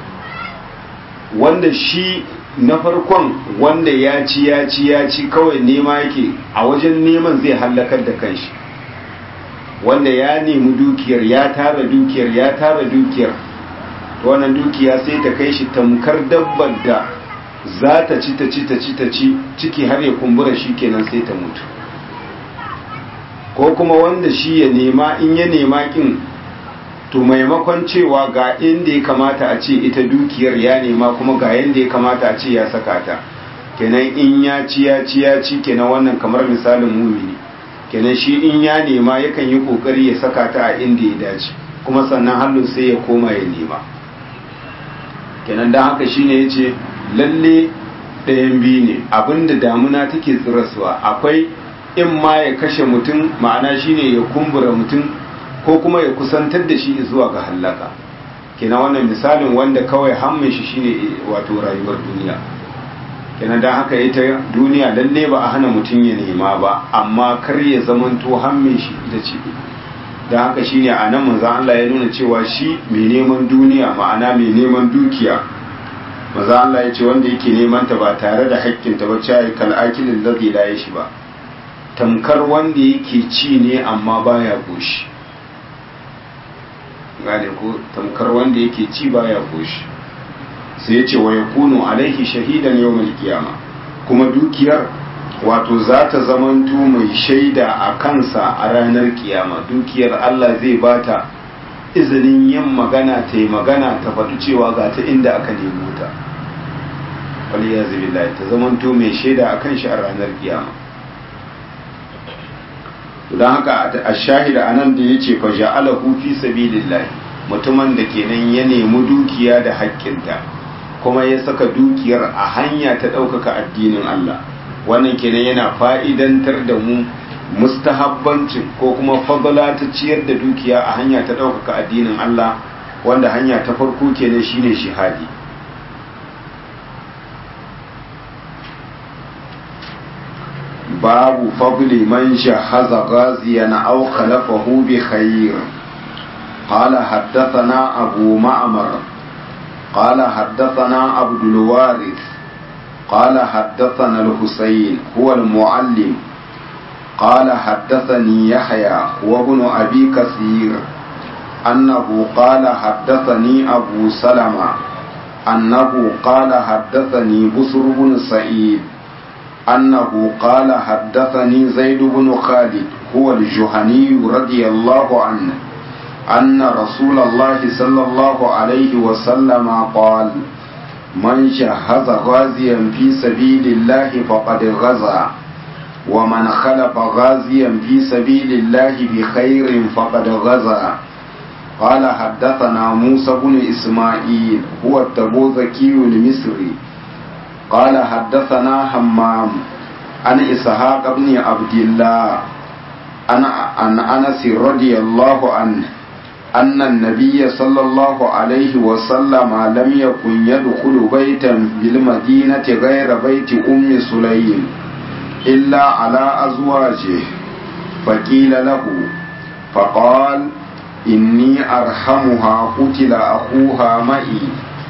wanda shi na farkon wanda ya ci ya ci ya ci kawai nema yake a wajen neman zai hallakar da kanshi wanda ya nemi dukiyar ya tara dukiyar ya tara dukiyar wannan dukiya sai ta kai shi tamkar dabbar da za ta ci ta ci ta ci ta ci ciki har ya kumbura shi kenan sai ta mutu ko kuma wanda shi ya nema in ya nema kin to maimakon cewa ga inda ya kamata a ce ita dukiyar ya nema kuma ga yadda ya kamata a ce ya saka ta kenan in ya ci ya ci ya ci kenan wannan kamar misalin mumini kenan shi in ya nema yakan yi kokari ya saka ta a inda ya dace kuma sannan hannun sai ya koma ya nema kenan don haka shine ya ce lalle ɗayan biyu ne abinda damuna take tsiraswa akwai in ma ya kashe mutum ma'ana shine ya kumbura mutum ko kuma ya kusantar da shi zuwa ga hallaka kenan wannan misalin wanda kawai hammin shi shine wato rayuwar duniya kenan dan haka ita duniya lalle ba a hana mutum ya nema ba amma kar ya zamanto hammin shi ita ce dan haka shine a nan manzon Allah ya nuna cewa shi mai neman duniya ma'ana mai neman dukiya maza Allah ya ce wanda yake neman ta ba tare da haƙƙinta ba ce kal akilin ladhi la yashi ba tamkar wanda yake ci ne amma baya goshi gane ko tamkar wanda yake ci baya goshi sai ya ce wa yakunu alaihi shahidan yawmal qiyama kuma dukiyar wato za ta zamanto mai shaida a kansa a ranar kiyama dukiyar Allah zai bata izinin yin magana ta yi magana ta faɗi cewa ga ta inda aka nemo ta waliya zubillahi ta zamanto mai shaida a kan shi a ranar kiyama don haka a shahida a nan da ya ce fa ja'alahu fi sabilillahi mutumin da kenan ya nemi dukiya da haƙƙinta kuma ya saka dukiyar a hanya ta ɗaukaka addinin Allah wannan kenan yana fa'idantar da mu mustahabbancin ko kuma fadala ta ciyar da dukiya a hanya ta ɗaukaka addinin Allah wanda hanya ta farko kenan shine shihadi babu fadli man shahaza ghaziyan aw khalafahu bi khair قال حدثنا أبو معمر قال حدثنا عبد الوارث قال حدثنا الحسين هو المعلم قال حدثني يحيى وابن أبي كثير أنه قال حدثني أبو سلمة أنه قال حدثني بسر بن سعيد أنه قال حدثني زيد بن خالد هو الجهني رضي الله عنه أن رسول الله صلى الله عليه وسلم قال من شهز غازيا في سبيل الله فقد غزا ومن خلف غازيا في سبيل الله بخير فقد غزا قال حدثنا موسى بن إسماعيل هو التبوذكي المصري قال حدثنا همام عن إسحاق بن عبد الله عن أنس رضي الله عنه أن النبي صلى الله عليه وسلم لم يكن يدخل بيتا بالمدينة غير بيت أم سليم إلا على أزواجه فقيل له فقال إني أرحمها قتل أخوها معي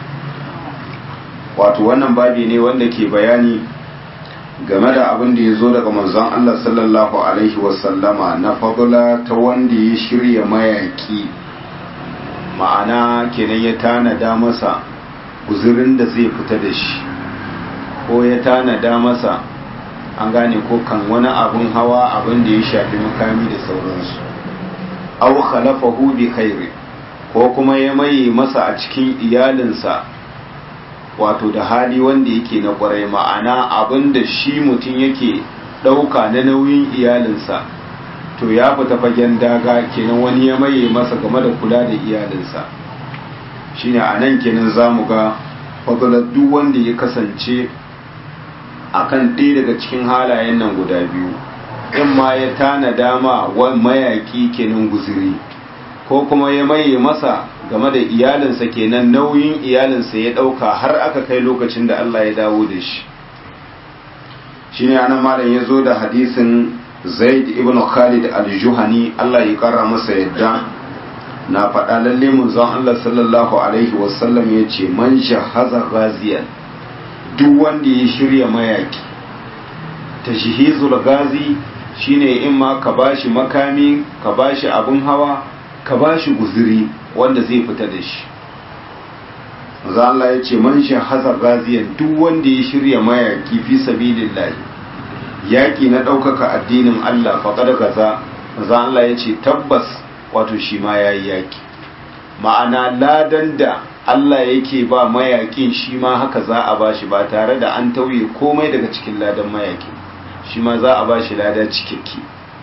wato wannan babi ne wanda ke bayani game da abin da ya zo daga manzon Allah sallallahu alaihi wasallama na fadula ta wanda ya shirya mayaki ma'ana kenan ya tanada masa guzurin da zai fita da shi ko ya tanada masa an gane ko kan wani abin hawa abin da ya shafi makami da sauransu aw khalafahu bi khairi ko kuma ya maye masa a cikin iyalinsa wato da hali wanda yake na kwarai ma'ana abin da shi mutum yake ɗauka na nauyin iyalinsa to ya fita fagen daga kenan wani ya maye masa game da kula da iyalinsa shine a nan kenan za mu ga fadalar duk wanda ya kasance a kan ɗaya daga cikin halayen nan guda biyu in ma ya tana dama mayaƙi kenan guziri ko kuma ya maye masa game da iyalinsa kenan nauyin iyalinsa ya ɗauka har aka kai lokacin da Allah ya dawo da shi shine anan malam ya zo da hadisin zaid ibn khalid al-juhani Allah ya kara masa yadda na faɗa lalle munzon Allah sallallahu alaihi wasallam ya ce man shahaza ghaziyan duk wanda ya shirya mayaki tashhizul gazi shine in ma ka bashi makami ka bashi abin hawa ka bashi guzuri wanda zai fita da shi manzo Allah ya ce man shahaza ghaziyan duk wanda ya shirya mayaki fi sabilillahi yaƙi na ɗaukaka addinin Allah faƙar gaza za Allah ya ce tabbas wato shi ma ya yi yaƙi ma'ana ladan da Allah yake ba mayaƙin shi ma haka za a ba shi ba tare da an tauye komai daga cikin ladan mayaƙin shi ma za a ba shi lada cikakke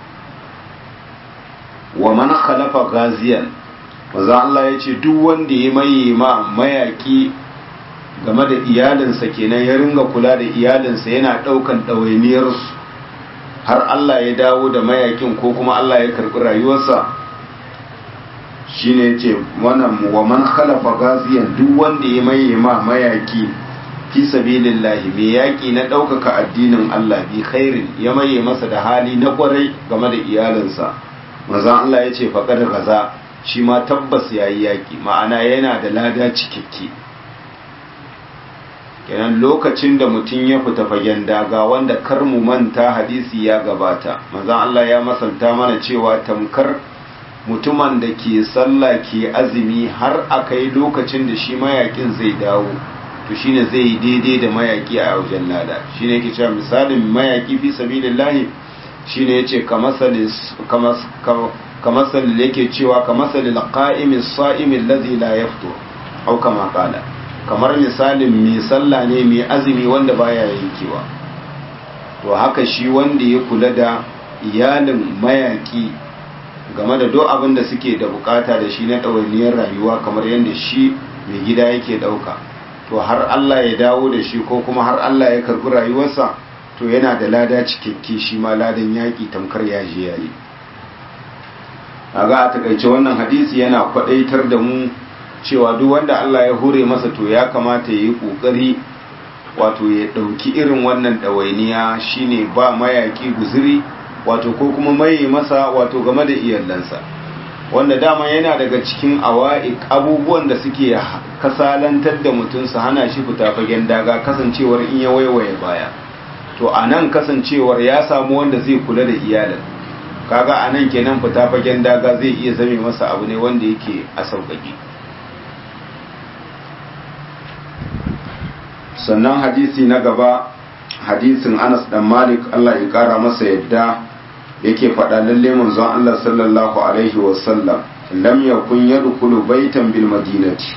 wa man khalafa gaziyan maza Allah ya ce duk wanda ya maye ma mayaƙi game da iyalinsa kenan ya ringa kula da iyalinsa yana ɗaukan ɗawainiyarsu har Allah ya dawo da mayakin ko kuma Allah ya karɓi rayuwarsa shine ce wannan wa man khalafa gaziyan duk wanda ya maye ma mayaki fi sabilillahi mai yaki na ɗaukaka addinin Allah bi khairin ya maye masa da hali na kwarai game da iyalinsa manzon Allah ya ce faqad gaza shi ma tabbas yayi yaki ma'ana yana da lada cikakke kenan lokacin da mutum ya fita fagen daga wanda kar mu manta hadisi ya gabata manzon Allah ya masanta mana cewa tamkar mutumin da ke sallah ke azumi har aka yi lokacin da shi mayakin zai dawo to shine zai yi daidai da mayaki a wajen lada shine yake cewa misalin mayaki fi sabilillahi shine yace kamasalin kamasalin yake cewa kamasalin qa'imin sa'imin ladhi la yaftur au kama qala kamar misalin mai sallah ne mai azumi wanda baya yankewa to haka shi wanda ya kula da iyalin mayaki game da duk abin da suke da bukata da shi na ɗawainiyar rayuwa kamar yadda shi mai gida yake ɗauka to har Allah ya dawo da shi ko kuma har Allah ya karɓi rayuwarsa to yana da lada cikakke shi ma ladan yaƙi tamkar yaji yayi a ga a takaice wannan hadisi yana kwaɗaitar da mu cewa duk wanda Allah ya hure masa to ya kamata ya yi ƙoƙari wato ya ɗauki irin wannan ɗawainiya shine ba mayaƙi guziri wato ko kuma mai masa wato game da iyalansa wanda dama yana daga cikin awa'ik abubuwan da suke kasalantar da mutum su hana shi fita fagen daga kasancewar in ya waiwaye baya to a nan kasancewar ya samu wanda zai kula da iyalin kaga a nan kenan fita fagen daga zai iya zame masa abu ne wanda yake a sauƙaƙe sannan hadisi na gaba hadisin anas dan malik allah ya kara masa yadda yake faɗa lalle manzon allah sallallahu alaihi wasallam lam yakun yadkhulu baitan bil madinati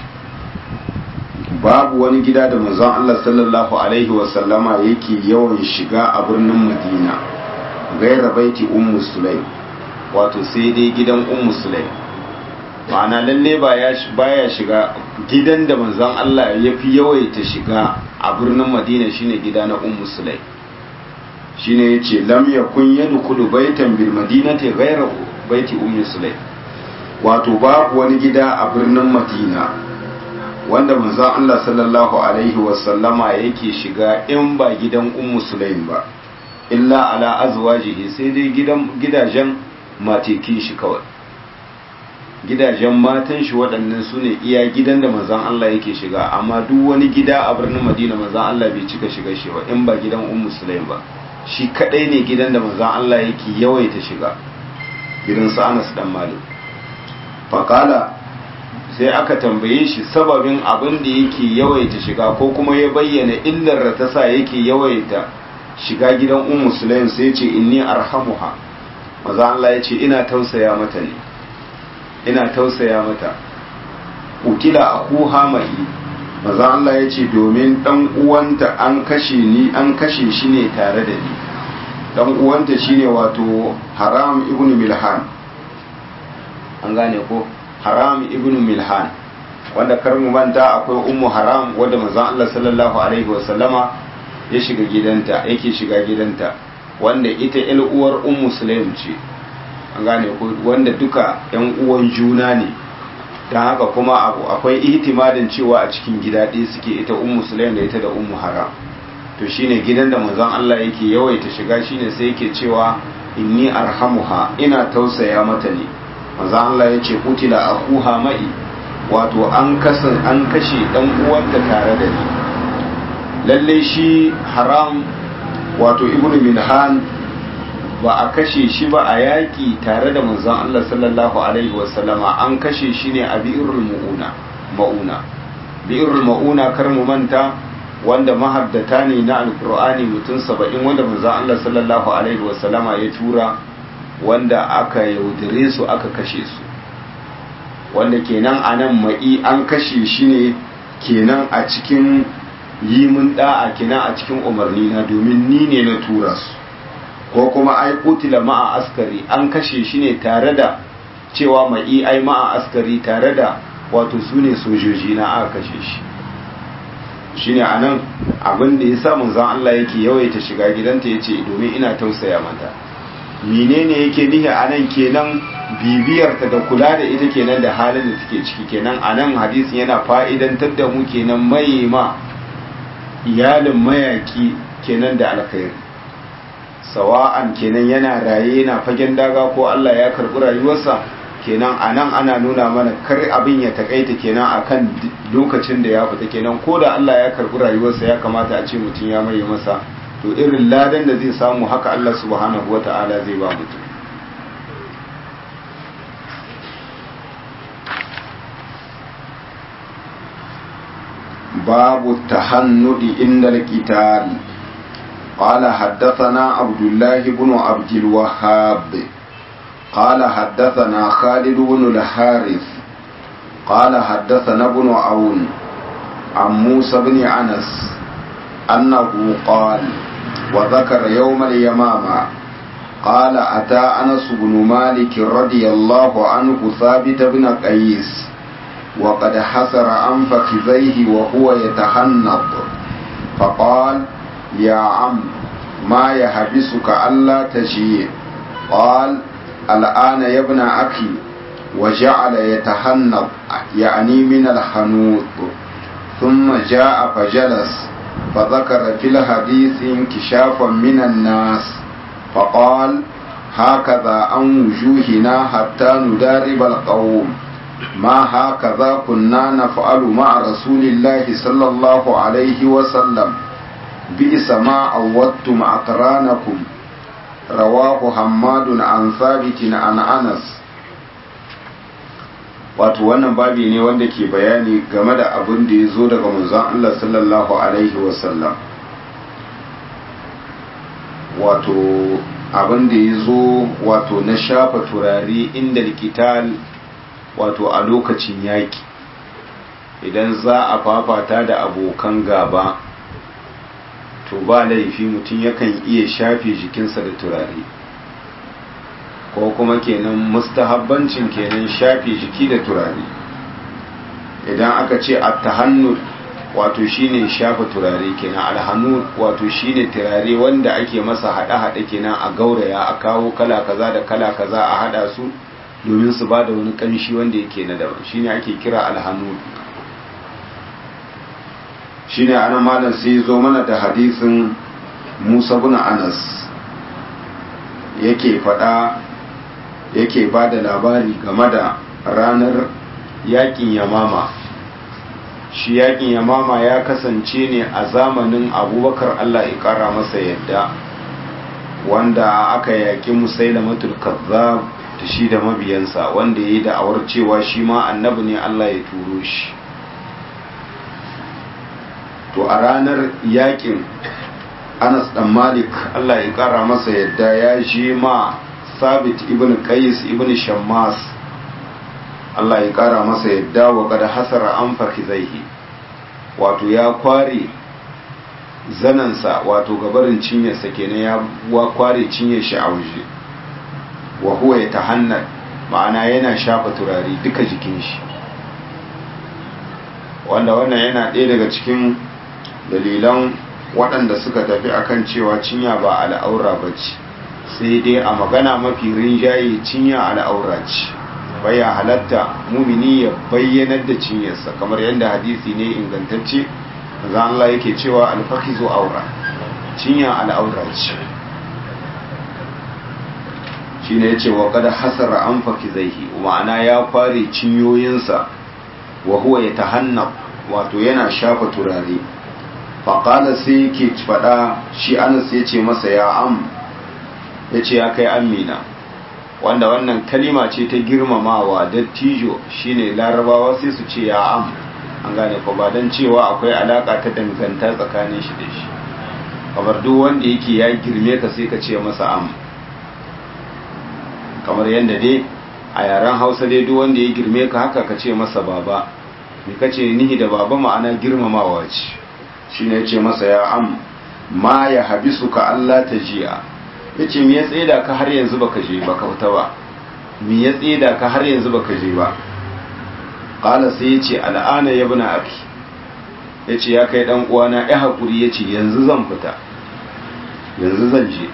babu wani gida da manzon allah sallallahu alaihi wasallama yake yawan shiga a birnin madina gaira baiti ummu sulaim wato sai dai gidan ummu sulaim ma'ana lalle baya shiga gidan da manzon Allah ya fi yawaita shiga a birnin Madina shine gida na Ummu Sulaim shine yace lam yakun yadkhulu baitan bil madinati ghayra baiti Ummu Sulaim wato babu wani gida a birnin Madina wanda manzon Allah sallallahu alaihi wasallama yake shiga in ba gidan Ummu Sulaim ba illa ala azwajihi sai dai gidan gidajen matekin shi kawai gidajen matan shi waɗannan su ne iya gidan da manzan Allah yake shiga amma duk wani gida a birnin Madina manzan Allah bai cika shiga shi ba in ba gidan Ummu Sulaim ba shi kadai ne gidan da manzan Allah yake yawaita shiga gidan su Anas dan Malik faqala sai aka tambaye shi sababin abin da yake yawaita shiga ko kuma ya bayyana illar da ta sa yake yawaita shiga gidan Ummu Sulaim sai ya ce inni arhamuha manzan Allah ya ce ina tausaya mata ne ina tausaya mata ukila akuha mai maza Allah ya ce domin dan uwanta an kashe ni an kashe shi ne tare da ni dan uwanta shine wato haram ibnu milhan an gane ko haram ibnu milhan wanda kar mu manta akwai ummu haram wanda manzon Allah sallallahu alaihi wasallama ya shiga gidanta yake shiga gidanta wanda ita ƴar uwar ummu sulaim ce an gane wanda duka yan uwan juna ne don haka kuma abu akwai ihtimalin cewa a cikin gida ɗaya suke ita ummu sulaim da ita da ummu haram to shine gidan da manzon Allah yake yawaita shiga shine sai yake cewa inni arhamuha ina tausaya mata ne manzon Allah yace kutila akuha mai wato an kasan an kashe dan uwanta tare da ni lalle shi haram wato ibnu milhan ba a kashe shi ba a yaƙi tare da manzon Allah sallallahu alaihi wasallama an kashe shi ne a bi'irul ma'una ma'una bi'irul ma'una kar mu manta wanda mahaddata ne na alqur'ani mutum saba'in wanda manzon Allah sallallahu alaihi wasallama ya tura wanda aka yaudare su aka kashe su wanda kenan anan ma'i an kashe shi ne kenan a cikin yi mun da'a kenan a cikin umarni na domin ni ne na tura su ko kuma ai kutila ma'a askari an kashe shi ne tare da cewa mai ai ma'a askari tare da wato su ne sojoji na aka kashe shi shine anan abin da yasa manzon Allah yake yawaita shiga gidanta yace domin ina tausaya mata menene yake nihi anan kenan bibiyarta da kula da ita kenan da halin da take ciki kenan anan hadisin yana fa'idantar da mu kenan mai ma iyalin mayaki kenan da alkhairi sawa'an kenan yana raye yana fagen daga ko Allah ya karɓi rayuwarsa kenan anan ana nuna mana kar abin ya takaita kenan akan lokacin da ya fita kenan ko da Allah ya karɓi rayuwarsa ya kamata a ce mutum ya maye masa to irin ladan da zai samu haka Allah subhanahu wata'ala zai ba mutum babu tahannudi inda القتال قال حدثنا عبد الله بن عبد الوهاب قال حدثنا خالد بن الحارث قال حدثنا ابن عون عن موسى بن أنس أنه قال وذكر يوم اليمامة قال أتى أنس بن مالك رضي الله عنه ثابت بن قيس وقد حسر عن فخذيه وهو يتحنط فقال يا عم ما يحبسك ألا تجيء قال الآن يا ابن أخي وجعل يتحنط يعني من الحنوط ثم جاء فجلس فذكر في الحديث انكشافا من الناس فقال هكذا عن وجوهنا حتى ندارب القوم ما هكذا كنا نفعل مع رسول الله صلى الله عليه وسلم بئس ما عودتم أقرانكم رواه حماد عن ثابت عن أنس wato wannan babi ne wanda ke bayani game da abin da ya zo daga manzon Allah sallallahu alaihi wasallam wato abin da ya zo wato na shafa turare inda likital wato a lokacin yaƙi idan za a fafata da abokan gaba to ba laifi mutum yakan iya shafe jikinsa da turare ko kuma kenan mustahabbancin kenan shafe jiki da turare idan aka ce at-tahannud wato shine shafa turare kenan alhanud wato shine turare wanda ake masa hada-hada kenan a gauraya a kawo kala kaza da kala kaza a hada su domin su bada wani kanshi wanda yake na daban shine ake kira alhanud shine ana malam sai zo mana da hadisin Musa bin Anas yake fada yake ba da labari game da ranar yakin yamama shi yakin yamama ya kasance ne a zamanin abubakar allah ya kara masa yadda wanda aka yaki musailamatul kazzab da shi da mabiyansa wanda ya yi da'awar cewa shi ma annabi ne allah ya turo shi to a ranar yakin anas dan malik allah ya kara masa yadda ya je ma sabit ibn qais ibn shammas Allah ya kara masa yadda wa kada hasara an fakizaihi wato ya kware zanansa wato gabarin cinyarsa kenan ya kware cinyar shi a waje wa huwa ya tahannar ma'ana yana shafa turare duka jikin shi wanda wannan yana ɗaya daga cikin dalilan waɗanda suka tafi akan cewa cinya ba al'aura ba ce sai dai a magana mafi rinjaye cinya al'aura ce baya halatta mumini ya bayyanar da cinyarsa kamar yadda hadisi ne ingantacce za Allah yake cewa alfakizu aura cinya al'aura ce shi ne ya ce wa kada hasara an fakizaihi ma'ana ya fare cinyoyinsa wa huwa ya tahanna wato yana shafa turare faƙala sai yake faɗa shi anas ya ce masa ya am ya ce ya kai amina wanda wannan kalima ce ta girmamawa dattijo shine larabawa sai su ce ya am an gane ko ba don cewa akwai alaka ta danganta tsakanin shi da shi kamar duk wanda yake ya girme ka sai ka ce masa am kamar yadda dai a yaren hausa dai duk wanda ya girme ka haka ka ce masa baba me ka ce nihi da baba ma'ana girmamawa ce shine ya ce masa ya am ma ya habisu ka Allah ta jiya ya ce mi ya tseda ka har yanzu baka je baka fita ba mi ya tseda ka har yanzu baka je ba qala sai ya ce al'ana ya buna aki ya ce ya kai dan uwana ya haƙuri ya ce yanzu zan fita yanzu zan je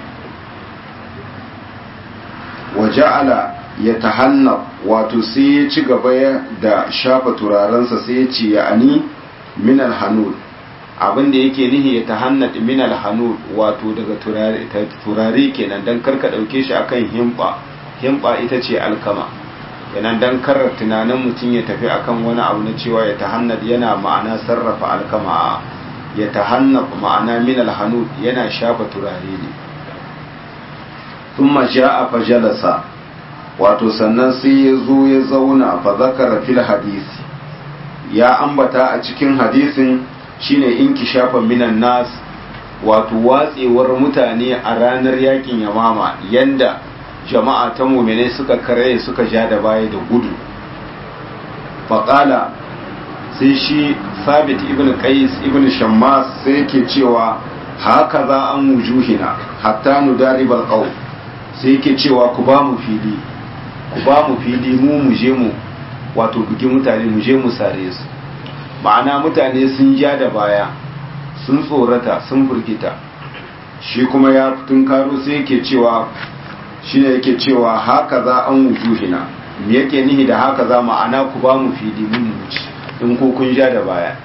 waja'ala ya tahanna wato sai ya ci gaba da shafa turarensa sai ya ce ya ani minal hanud abinda yake nihi ya tahanna minal hanud wato daga turare kenan dan karka dauke shi akan himba himba ita ce alkama kenan dan karar tunanin mutum ya tafi akan wani abu na cewa ya tahannad yana ma'ana sarrafa alkama ya tahannab ma'ana minal hanud yana shafa turare ne thumma ja'a fajalasa wato sannan sai ya zo ya zauna fa zakara fil hadisi ya ambata a cikin hadisin shine inkishafa minan nas wato watsewar mutane a ranar yakin yamama yanda jama'a ta muminai suka kare suka ja da baya da gudu faƙala sai shi sabit ibn qais ibn shammas sai yake cewa haka za an wujuhina hatta nudaribal qaum sai yake cewa ku ba mu fili ku ba mu fili mu mu je mu wato bugi mutane mu je mu sare su ma'ana mutane sun ja da baya sun tsorata sun burgita shi kuma ya tun karo sai yake cewa shi ne yake cewa haka za an wujuhina me yake nihi da haka za ma'ana ku ba mu fili mun wuce in ko kun ja da baya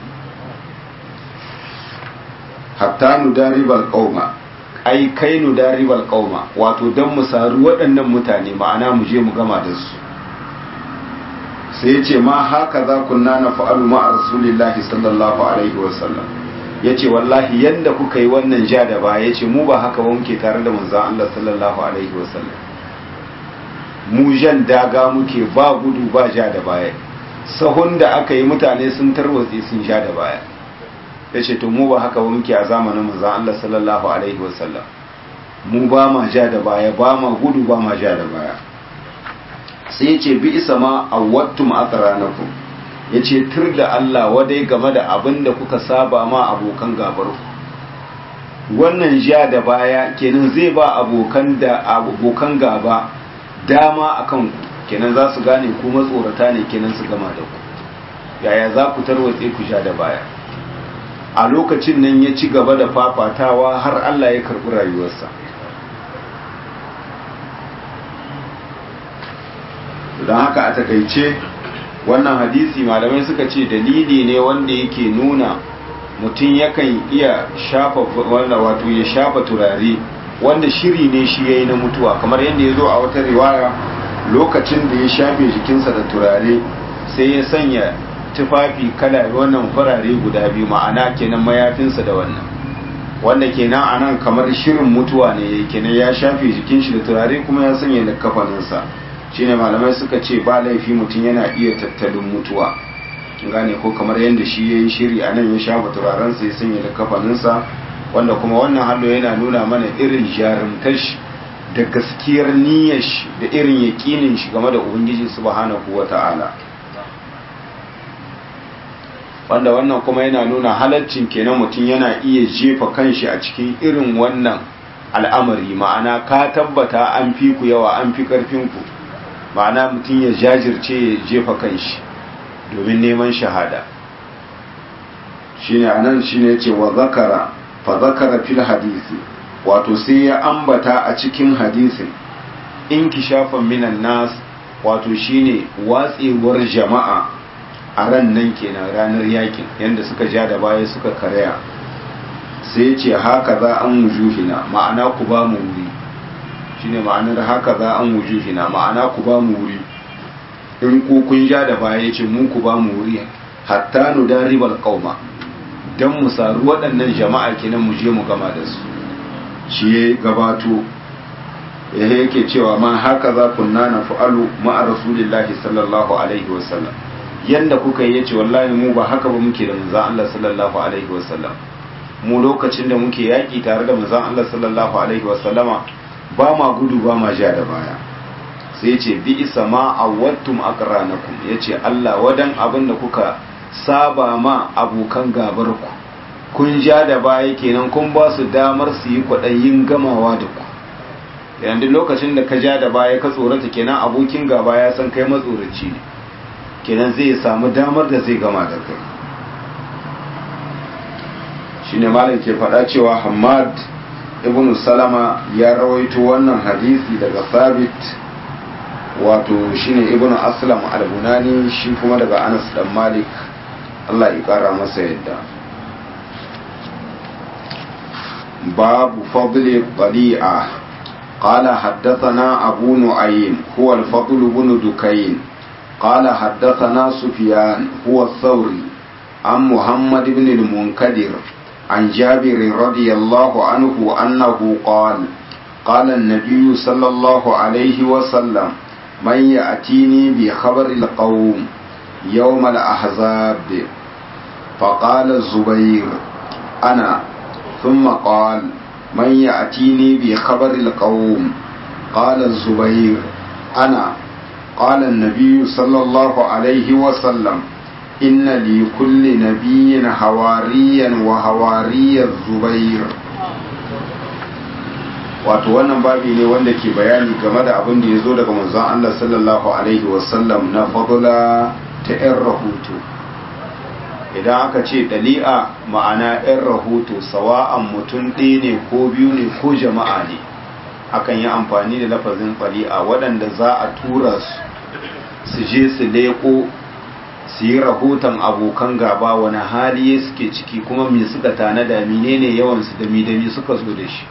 hatta nudaribal qauma ai kai nudaribal qauma wato dan mu saru waɗannan mutane ma'ana mu je mu gama da su sai ce ma haka za kunna na fa'alu ma rasulillahi sallallahu alaihi wasallam ya ce wallahi yadda kuka yi wannan ja da baya ya ce mu ba haka ba muke tare da manzan Allah sallallahu alaihi wasallam mu jan daga muke ba gudu ba ja da baya sahun da aka yi mutane sun tarwatse sun ja da baya ya ce to mu ba haka ba muke a zamanin manzan Allah sallallahu alaihi wasallam mu ba ma ja da baya ba ma gudu ba ma ja da baya sai ce bi isa ma awwattum aqranakum yace tur da Allah wadai game da abin da kuka saba ma abokan gabar ku wannan ja da baya kenan zai ba abokan da abokan gaba dama akan ku kenan za su gane ku matsorata ne kenan su gama da ku yaya za ku tarwatse ku ja da baya a lokacin nan ya ci gaba da fafatawa har Allah ya karɓi rayuwarsa don haka a takaice wannan hadisi malamai suka ce dalili ne wanda yake nuna mutum yakan iya shafa wanda wato ya shafa turare wanda shiri ne shi yayi na mutuwa kamar yadda ya zo a wata riwaya lokacin da ya shafe jikinsa da turare sai ya sanya tufafi kala wannan farare guda biyu ma'ana kenan mayafinsa da wannan wanda kenan anan kamar shirin mutuwa ne kenan ya shafe jikin shi da turare kuma ya sanya da kafaninsa shine malamai suka ce ba laifi mutum yana iya tattalin mutuwa gane ko kamar yadda shi ya yi shiri a nan ya shafa turarensa ya sanya da kafaninsa wanda kuma wannan hallo yana nuna mana irin jarumtar shi da gaskiyar niyyar shi da irin yaƙinin shi game da ubangiji subhanahu wa ta'ala wanda wannan kuma yana nuna halaccin kenan mutum yana iya jefa kanshi a cikin irin wannan al'amari ma'ana ka tabbata an fi ku yawa an fi ƙarfinku ma'ana mutum ya jajirce ya jefa kanshi domin neman shahada shine anan shine yace wa zakara fa zakara fil hadisi wato sai ya ambata a cikin hadisin inkishafan minan nas wato shine watsewar jama'a a ran nan kenan ranar yakin yanda suka ja da baya suka karya sai ya ce haka za an wujuhina ma'ana ku ba mu wuri shine ma'anar haka za an wujuhina ma'ana ku ba mu wuri in ku kun ja da baya yace mun ku ba mu wuri hatta nu daribal qauma dan mu saru waɗannan jama'a kenan mu je mu gama da su shi ya gabato ya yake cewa ma haka za kunna na fa'alu ma'a rasulillahi sallallahu alaihi wasallam yanda kuka yi yace wallahi mu ba haka ba muke da manzon Allah sallallahu alaihi wasallam mu lokacin da muke yaki tare da manzon Allah sallallahu alaihi wasallama ba ma gudu ba ma ja da baya sai ce bi isa ma awwattum aqranakum yace Allah wadan abin da kuka saba ma abokan gabar ku kun ja da baya kenan kun ba su damar su yi kwaɗayin gamawa da ku yanzu lokacin da ka ja da baya ka tsorata kenan abokin gaba ya san kai matsoraci ne kenan zai samu damar da zai gama da kai shine malam ke faɗa cewa Hamad ibn Salama ya rawaito wannan hadisi daga Sabit wato shine ibn Aslam al-Bunani shi kuma daga Anas dan Malik Allah ya kara masa yadda babu fadli qali'a قال حدثنا أبو نعيم هو الفضل بن دكين قال حدثنا سفيان هو الثوري عن محمد بن المنكدر عن جابر رضي الله عنه أنه قال قال النبي صلى الله عليه وسلم من يأتيني بخبر القوم يوم الأحزاب فقال الزبير أنا ثم قال من يأتيني بخبر القوم قال الزبير أنا قال النبي صلى الله عليه وسلم إن لكل نبي حواريا وحواري الزبير wato wannan babi ne wanda ke bayani game da abin da ya zo daga manzon Allah sallallahu alaihi wasallam na fadula ta 'yan rahoto idan aka ce dali'a ma'ana 'yan rahoto sawa'an mutum ɗaya ne ko biyu ne ko jama'a ne akan yi amfani da lafazin dali'a waɗanda za a tura su su je su leƙo su yi rahoton abokan gaba wani hali suke ciki kuma me suka tanada menene yawansu da midami suka zo da shi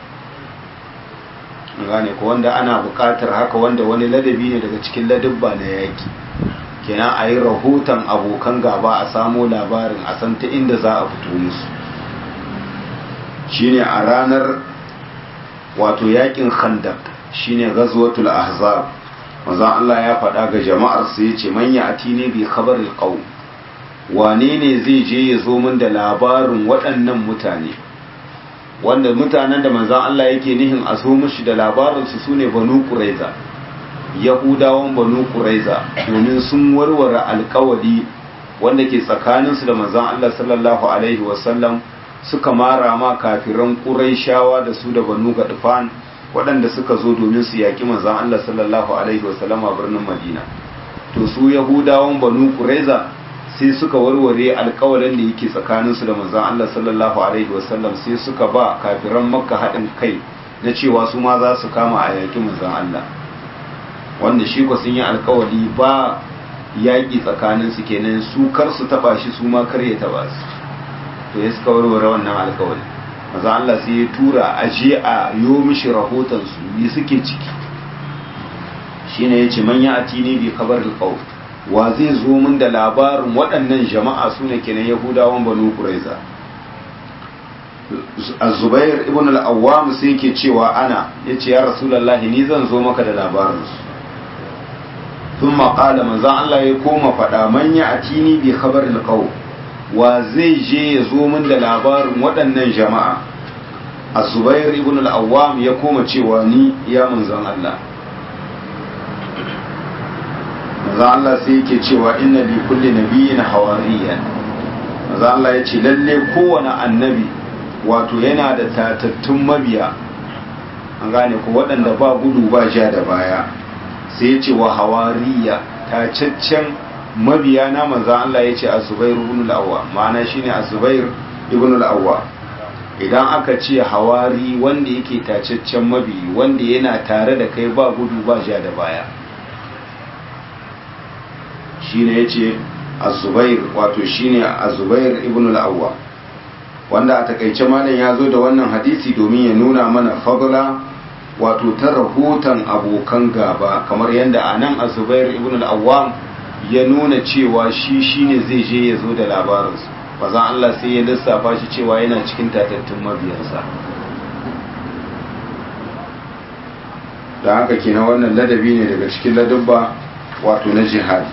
gane ko wanda ana buƙatar haka wanda wani ladabi ne daga cikin ladabba na yaki kenan a yi rahoton abokan gaba a samo labarin a san ta inda za a fito musu shine a ranar wato yakin khandak shine ghazwatul ahzab manzon Allah ya faɗa ga jama'ar su yace man ya atini bi khabaril qaum wane ne zai je ya zo min da labarin waɗannan mutane wanda mutanen da manzon Allah yake nihin a zo mishi da labarin su sune banu quraiza yahudawan banu quraiza domin sun warware alkawari wanda ke tsakaninsu da manzon Allah sallallahu alaihi wasallam suka mara ma kafiran quraishawa da su da banu gadfan waɗanda suka zo domin su yaƙi manzon Allah sallallahu alaihi wasallam a birnin Madina to su yahudawan banu quraiza sai suka warware alkawarin da yake tsakaninsu da manzon Allah sallallahu alaihi wasallam sai suka ba kafiran makka haɗin kai na cewa su ma za su kama a yaƙi manzon Allah wanda shi ko sun yi alkawari ba yaƙi tsakanin su kenan su kar su taba shi su ma kar ya taba su to ya suka warware wannan alkawari maza Allah sai ya tura a je a yo mishi rahoton su yi suke ciki shine yace man ya atini bi khabar alqaw wa zai zo min da labarin waɗannan jama'a su ne kenan yahudawan banu quraiza az-zubair ibn al-awwam sai yake cewa ana yace ya rasulullahi ni zan zo maka da labarin su ثم قال من زان الله ya koma faɗa man ya atini bi khabaril qaw wa zai je ya zo min da labarin waɗannan jama'a az-zubair ibn al-awwam ya koma cewa ni ya manzon Allah manzon Allah sai yake cewa inna li kulli nabiyyin hawariyan manzon Allah ya ce lalle kowane annabi wato yana da tatattun mabiya an gane ko waɗanda ba gudu ba ja da baya sai ce wa hawariya tacaccen mabiya na manzan Allah ya ce a zubair ibn al-awwa ma'ana shine a zubair ibn al-awwa idan aka ce hawari wanda yake tacaccen mabiyi wanda yana tare da kai ba gudu ba ja da baya shine yace az-zubair wato shine az-zubair ibn al-awwa wanda a takaice malam ya zo da wannan hadisi domin ya nuna mana fadla wato ta rahoton abokan gaba kamar yadda a nan a zubair ibn al-awwam ya nuna cewa shi shine zai je ya zo da labarinsu bazan Allah sai ya lissafa shi cewa yana cikin tatattun mabiyansa da haka kina wannan ladabi ne daga cikin ladabba wato na jihadi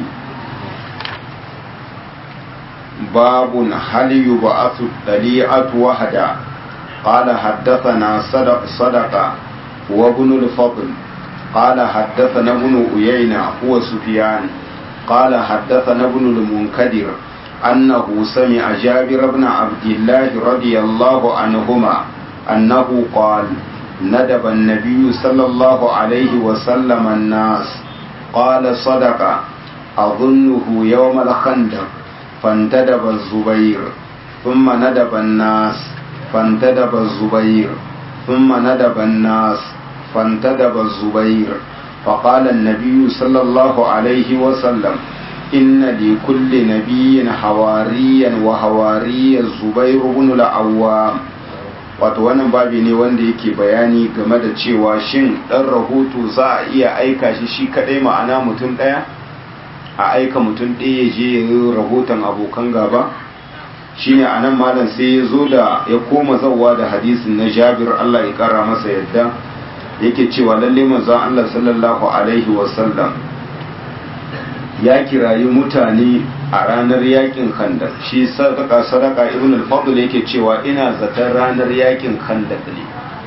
babun hal yub'athu dali'atu wahada قال حدثنا صدق صدقه وابن الفضل قال حدثنا ابن أيينة هو سفيان قال حدثنا ابن المنكدر أنه سمع جابر بن عبد الله رضي الله عنهما أنه قال ندب النبي صلى الله عليه وسلم الناس قال صدق أظنه يوم الخندق فانتدب الزبير ثم ندب الناس فانتدب الزبير ثم ندب الناس فانتدب الزبير فقال النبي صلى الله عليه وسلم إن لكل نبي حواريا وحواري الزبير بن العوام wato wannan babi ne wanda yake bayani game da cewa shin ɗan rahoto za a iya aika shi shi kaɗai ma'ana mutum ɗaya a aika mutum ɗaya ya je ya yi rahoton abokan gaba shine a nan malam sai ya zo da ya koma zauwa da hadisin na jabir allah ya ƙara masa yadda yake cewa lalle manzon allah sallallahu alaihi wasallam ya kirayi mutane a ranar yakin khandaq shi sadaka sadaka ibn al-fadl yake cewa ina zaton ranar yakin khandaq ne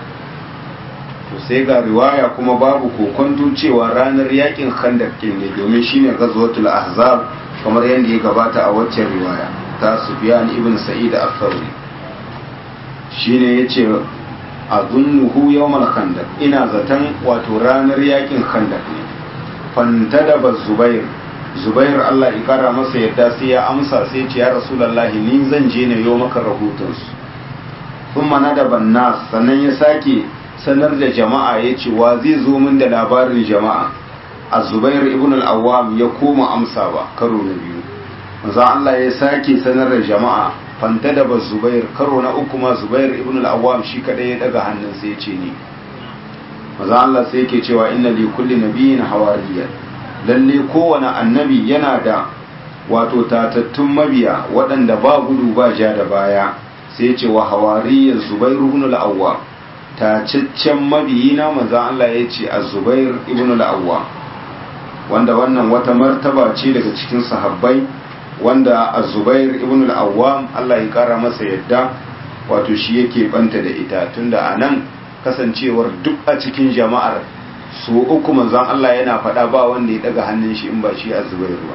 to sai ga riwaya kuma babu kokonto cewa ranar yakin khandaq ne domin shine ghazwatul ahzab kamar yadda ya gabata a waccan riwaya ta sufyan ibn sa'id al-thawri shine yace azunnuhu yawmal khandaq ina zaton wato ranar yakin khandaq ne fantadaba zubair zubair Allah ya kara masa yadda sai ya amsa sai ce ya rasulullahi ni zan je ne yo maka rahoton su kuma na da bannas sannan ya sake sanar da jama'a ya ce wa zai zo min da labarin jama'a a zubair ibn al-awwam ya koma amsa ba karo na biyu manzo Allah ya sake sanar da jama'a fanta da zubair karo na uku ma zubair ibn al-awwam shi kadai ya daga hannun sai ya ce ni manzo Allah sai yake cewa inna li kulli nabiyyin hawariyan lalle kowane annabi yana da wato tatattun mabiya waɗanda ba gudu ba ja da baya sai ce wa hawariyar zubairu ibn al-awwa tacaccen mabiyina manzan Allah ya ce a zubair ibn al-awwa wanda wannan wata martaba ce daga cikin sahabbai wanda a zubair ibn al-awwa Allah ya kara masa yadda wato shi yake banta da ita tunda a nan kasancewar duk a cikin jama'ar su uku manzon Allah yana faɗa ba wanda ya daga hannun shi in ba shi a zubair ba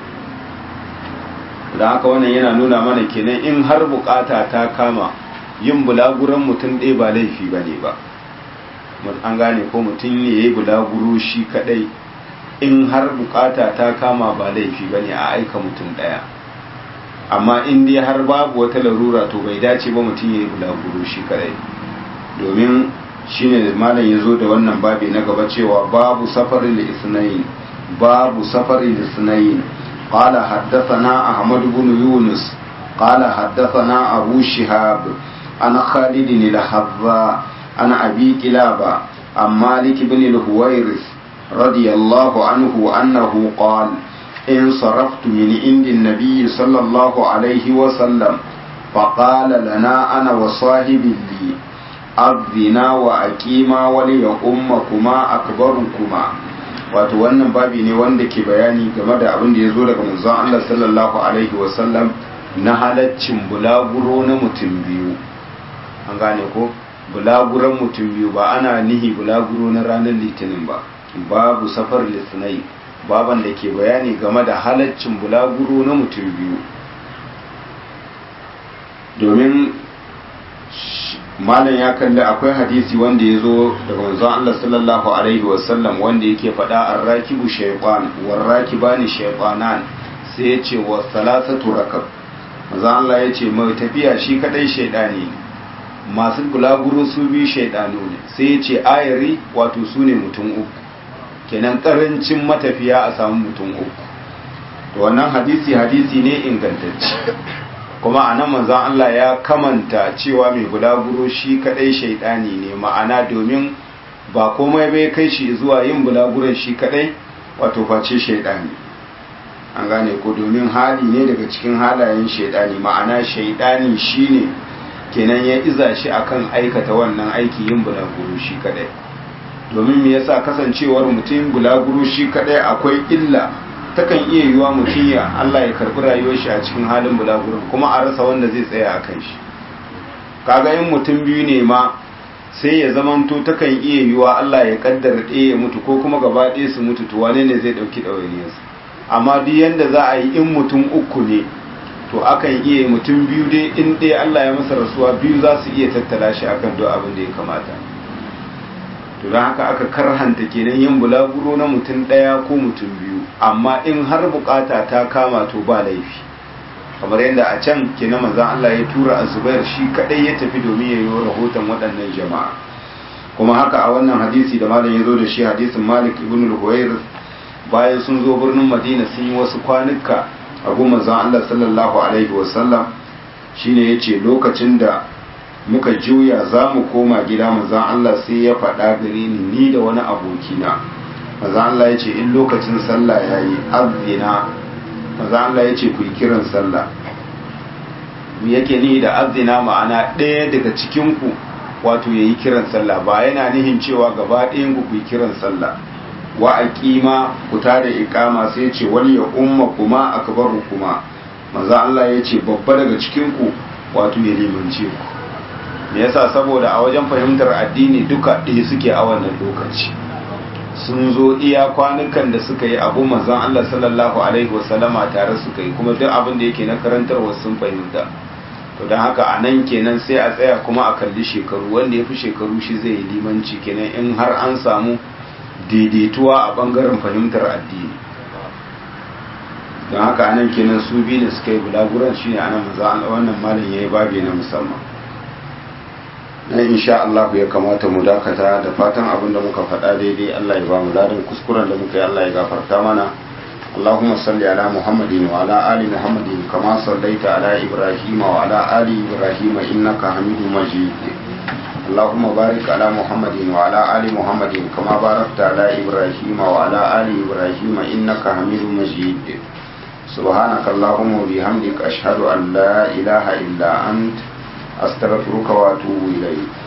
da haka wannan yana nuna mana kenan in har bukata ta kama yin bulaguran mutum ɗaya ba laifi ba ne ba an gane ko mutum ne ya yi bulaguro shi kaɗai in har bukata ta kama ba laifi ba ne a aika mutum ɗaya amma in dai har babu wata larura to bai dace ba mutum ya yi bulaguro shi kaɗai domin shine malam ya zo da wannan babi na gaba cewa babu safarin da isnayin babu safarin da isnayin قال حدثنا أحمد بن يونس قال حدثنا أبو شهاب عن خالد الحذاء عن أبي كلابة عن مالك بن الهويرث رضي الله عنه أنه قال إن صرفت من عند النبي صلى الله عليه وسلم فقال لنا أنا وصاحبي لي أذنا وأقيما وليؤمكما أكبركما wato wannan babi ne wanda ke bayani game da abin da ya zo daga manzon Allah sallallahu alaihi wasallam na halaccin bulaguro na mutum biyu an gane ko bulaguran mutum biyu ba ana nihi bulaguro na ranar litinin ba babu safar litinin baban da ke bayani game da halaccin bulaguro na mutum biyu domin malam ya kalli akwai hadisi wanda ya zo daga manzon Allah sallallahu alaihi wasallam wanda yake faɗa arrakibu shaytan warrakibani shaytanan sai ya ce wa salasatu rakab manzon Allah ya ce mai tafiya shi kadai shaydani masu bulaguro su biyu shaydanu ne sai ya ce ayari wato su ne mutum uku kenan karancin matafiya a samu mutum uku to wannan hadisi hadisi ne ingantacce kuma a nan manzan Allah ya kamanta cewa mai bulaguro shi kadai shaidani ne ma'ana domin ba komai bai kai shi zuwa yin bulaguron shi kadai wato face shaidani an gane ko domin hali ne daga cikin halayen shaidani ma'ana shaidani shine kenan ya iza shi akan aikata wannan aiki yin bulaguro shi kadai domin me yasa kasancewar mutum bulaguro shi kadai akwai illa takan iya yiwa mutum ya Allah ya karbi rayuwar shi a cikin halin bulagurin kuma a rasa wanda zai tsaya a kan shi kaga yin mutum biyu ne ma sai ya zamanto takan iya yiwa Allah ya kaddara ɗaya ya mutu ko kuma gaba ɗaya su mutu to wane ne zai ɗauki ɗawainiyarsu amma duk yanda za a yi in mutum uku ne to akan iya mutum biyu dai in ɗaya Allah ya masa rasuwa biyu za su iya tattala shi akan duk abin da ya kamata to don haka aka karhanta kenan yin bulaguro na mutum ɗaya ko mutum biyu amma in har bukata ta kama to ba laifi kamar yadda a can kenan manzon Allah ya tura azubair shi kadai ya tafi domin ya yi rahoton waɗannan jama'a kuma haka a wannan hadisi da malam ya zo da shi hadisin malik ibn al-huwair bayan sun zo birnin madina sun yi wasu kwanuka a gun manzon Allah sallallahu alaihi wasallam shine yace lokacin da muka juya za mu koma gida manzon Allah sai ya faɗa gare ni ni da wani abokina manzon Allah ya ce in lokacin sallah yayi azina manzon Allah ya ce ku yi kiran sallah me yake ni da azina ma'ana ɗaya daga cikin ku wato yayi kiran sallah ba yana nihin cewa gaba ɗayan ku ku yi kiran sallah wa aqima ku tada iqama sai ce wal ya umma kuma akbaru kuma manzo Allah ya ce babba daga cikin ku wato ya limance ku me yasa saboda a wajen fahimtar addini duka ɗaya suke a wannan lokaci sun zo iya kwanukan da suka yi abu manzon Allah sallallahu alaihi wasallama tare suka yi kuma duk abin da yake na karantarwa sun fahimta to don haka a nan kenan sai a tsaya kuma a kalli shekaru wanda ya fi shekaru shi zai yi limanci kenan in har an samu daidaituwa a bangaren fahimtar addini don haka anan kenan su biyu da suka yi bulaguran shine anan maza wannan malam ya yi babi na musamman na insha Allah ya kamata mu dakata da fatan abin da muka faɗa daidai Allah ya ba mu ladan kuskuren da muka yi Allah ya gafarta mana اللهم صل على محمد وعلى آل محمد كما صليت على إبراهيم وعلى آل إبراهيم إنك حميد مجيد اللهم بارك على محمد وعلى آل محمد كما باركت على إبراهيم وعلى آل إبراهيم إنك حميد مجيد سبحانك اللهم وبحمدك أشهد أن لا إله إلا أنت أستغفرك وأتوب إليك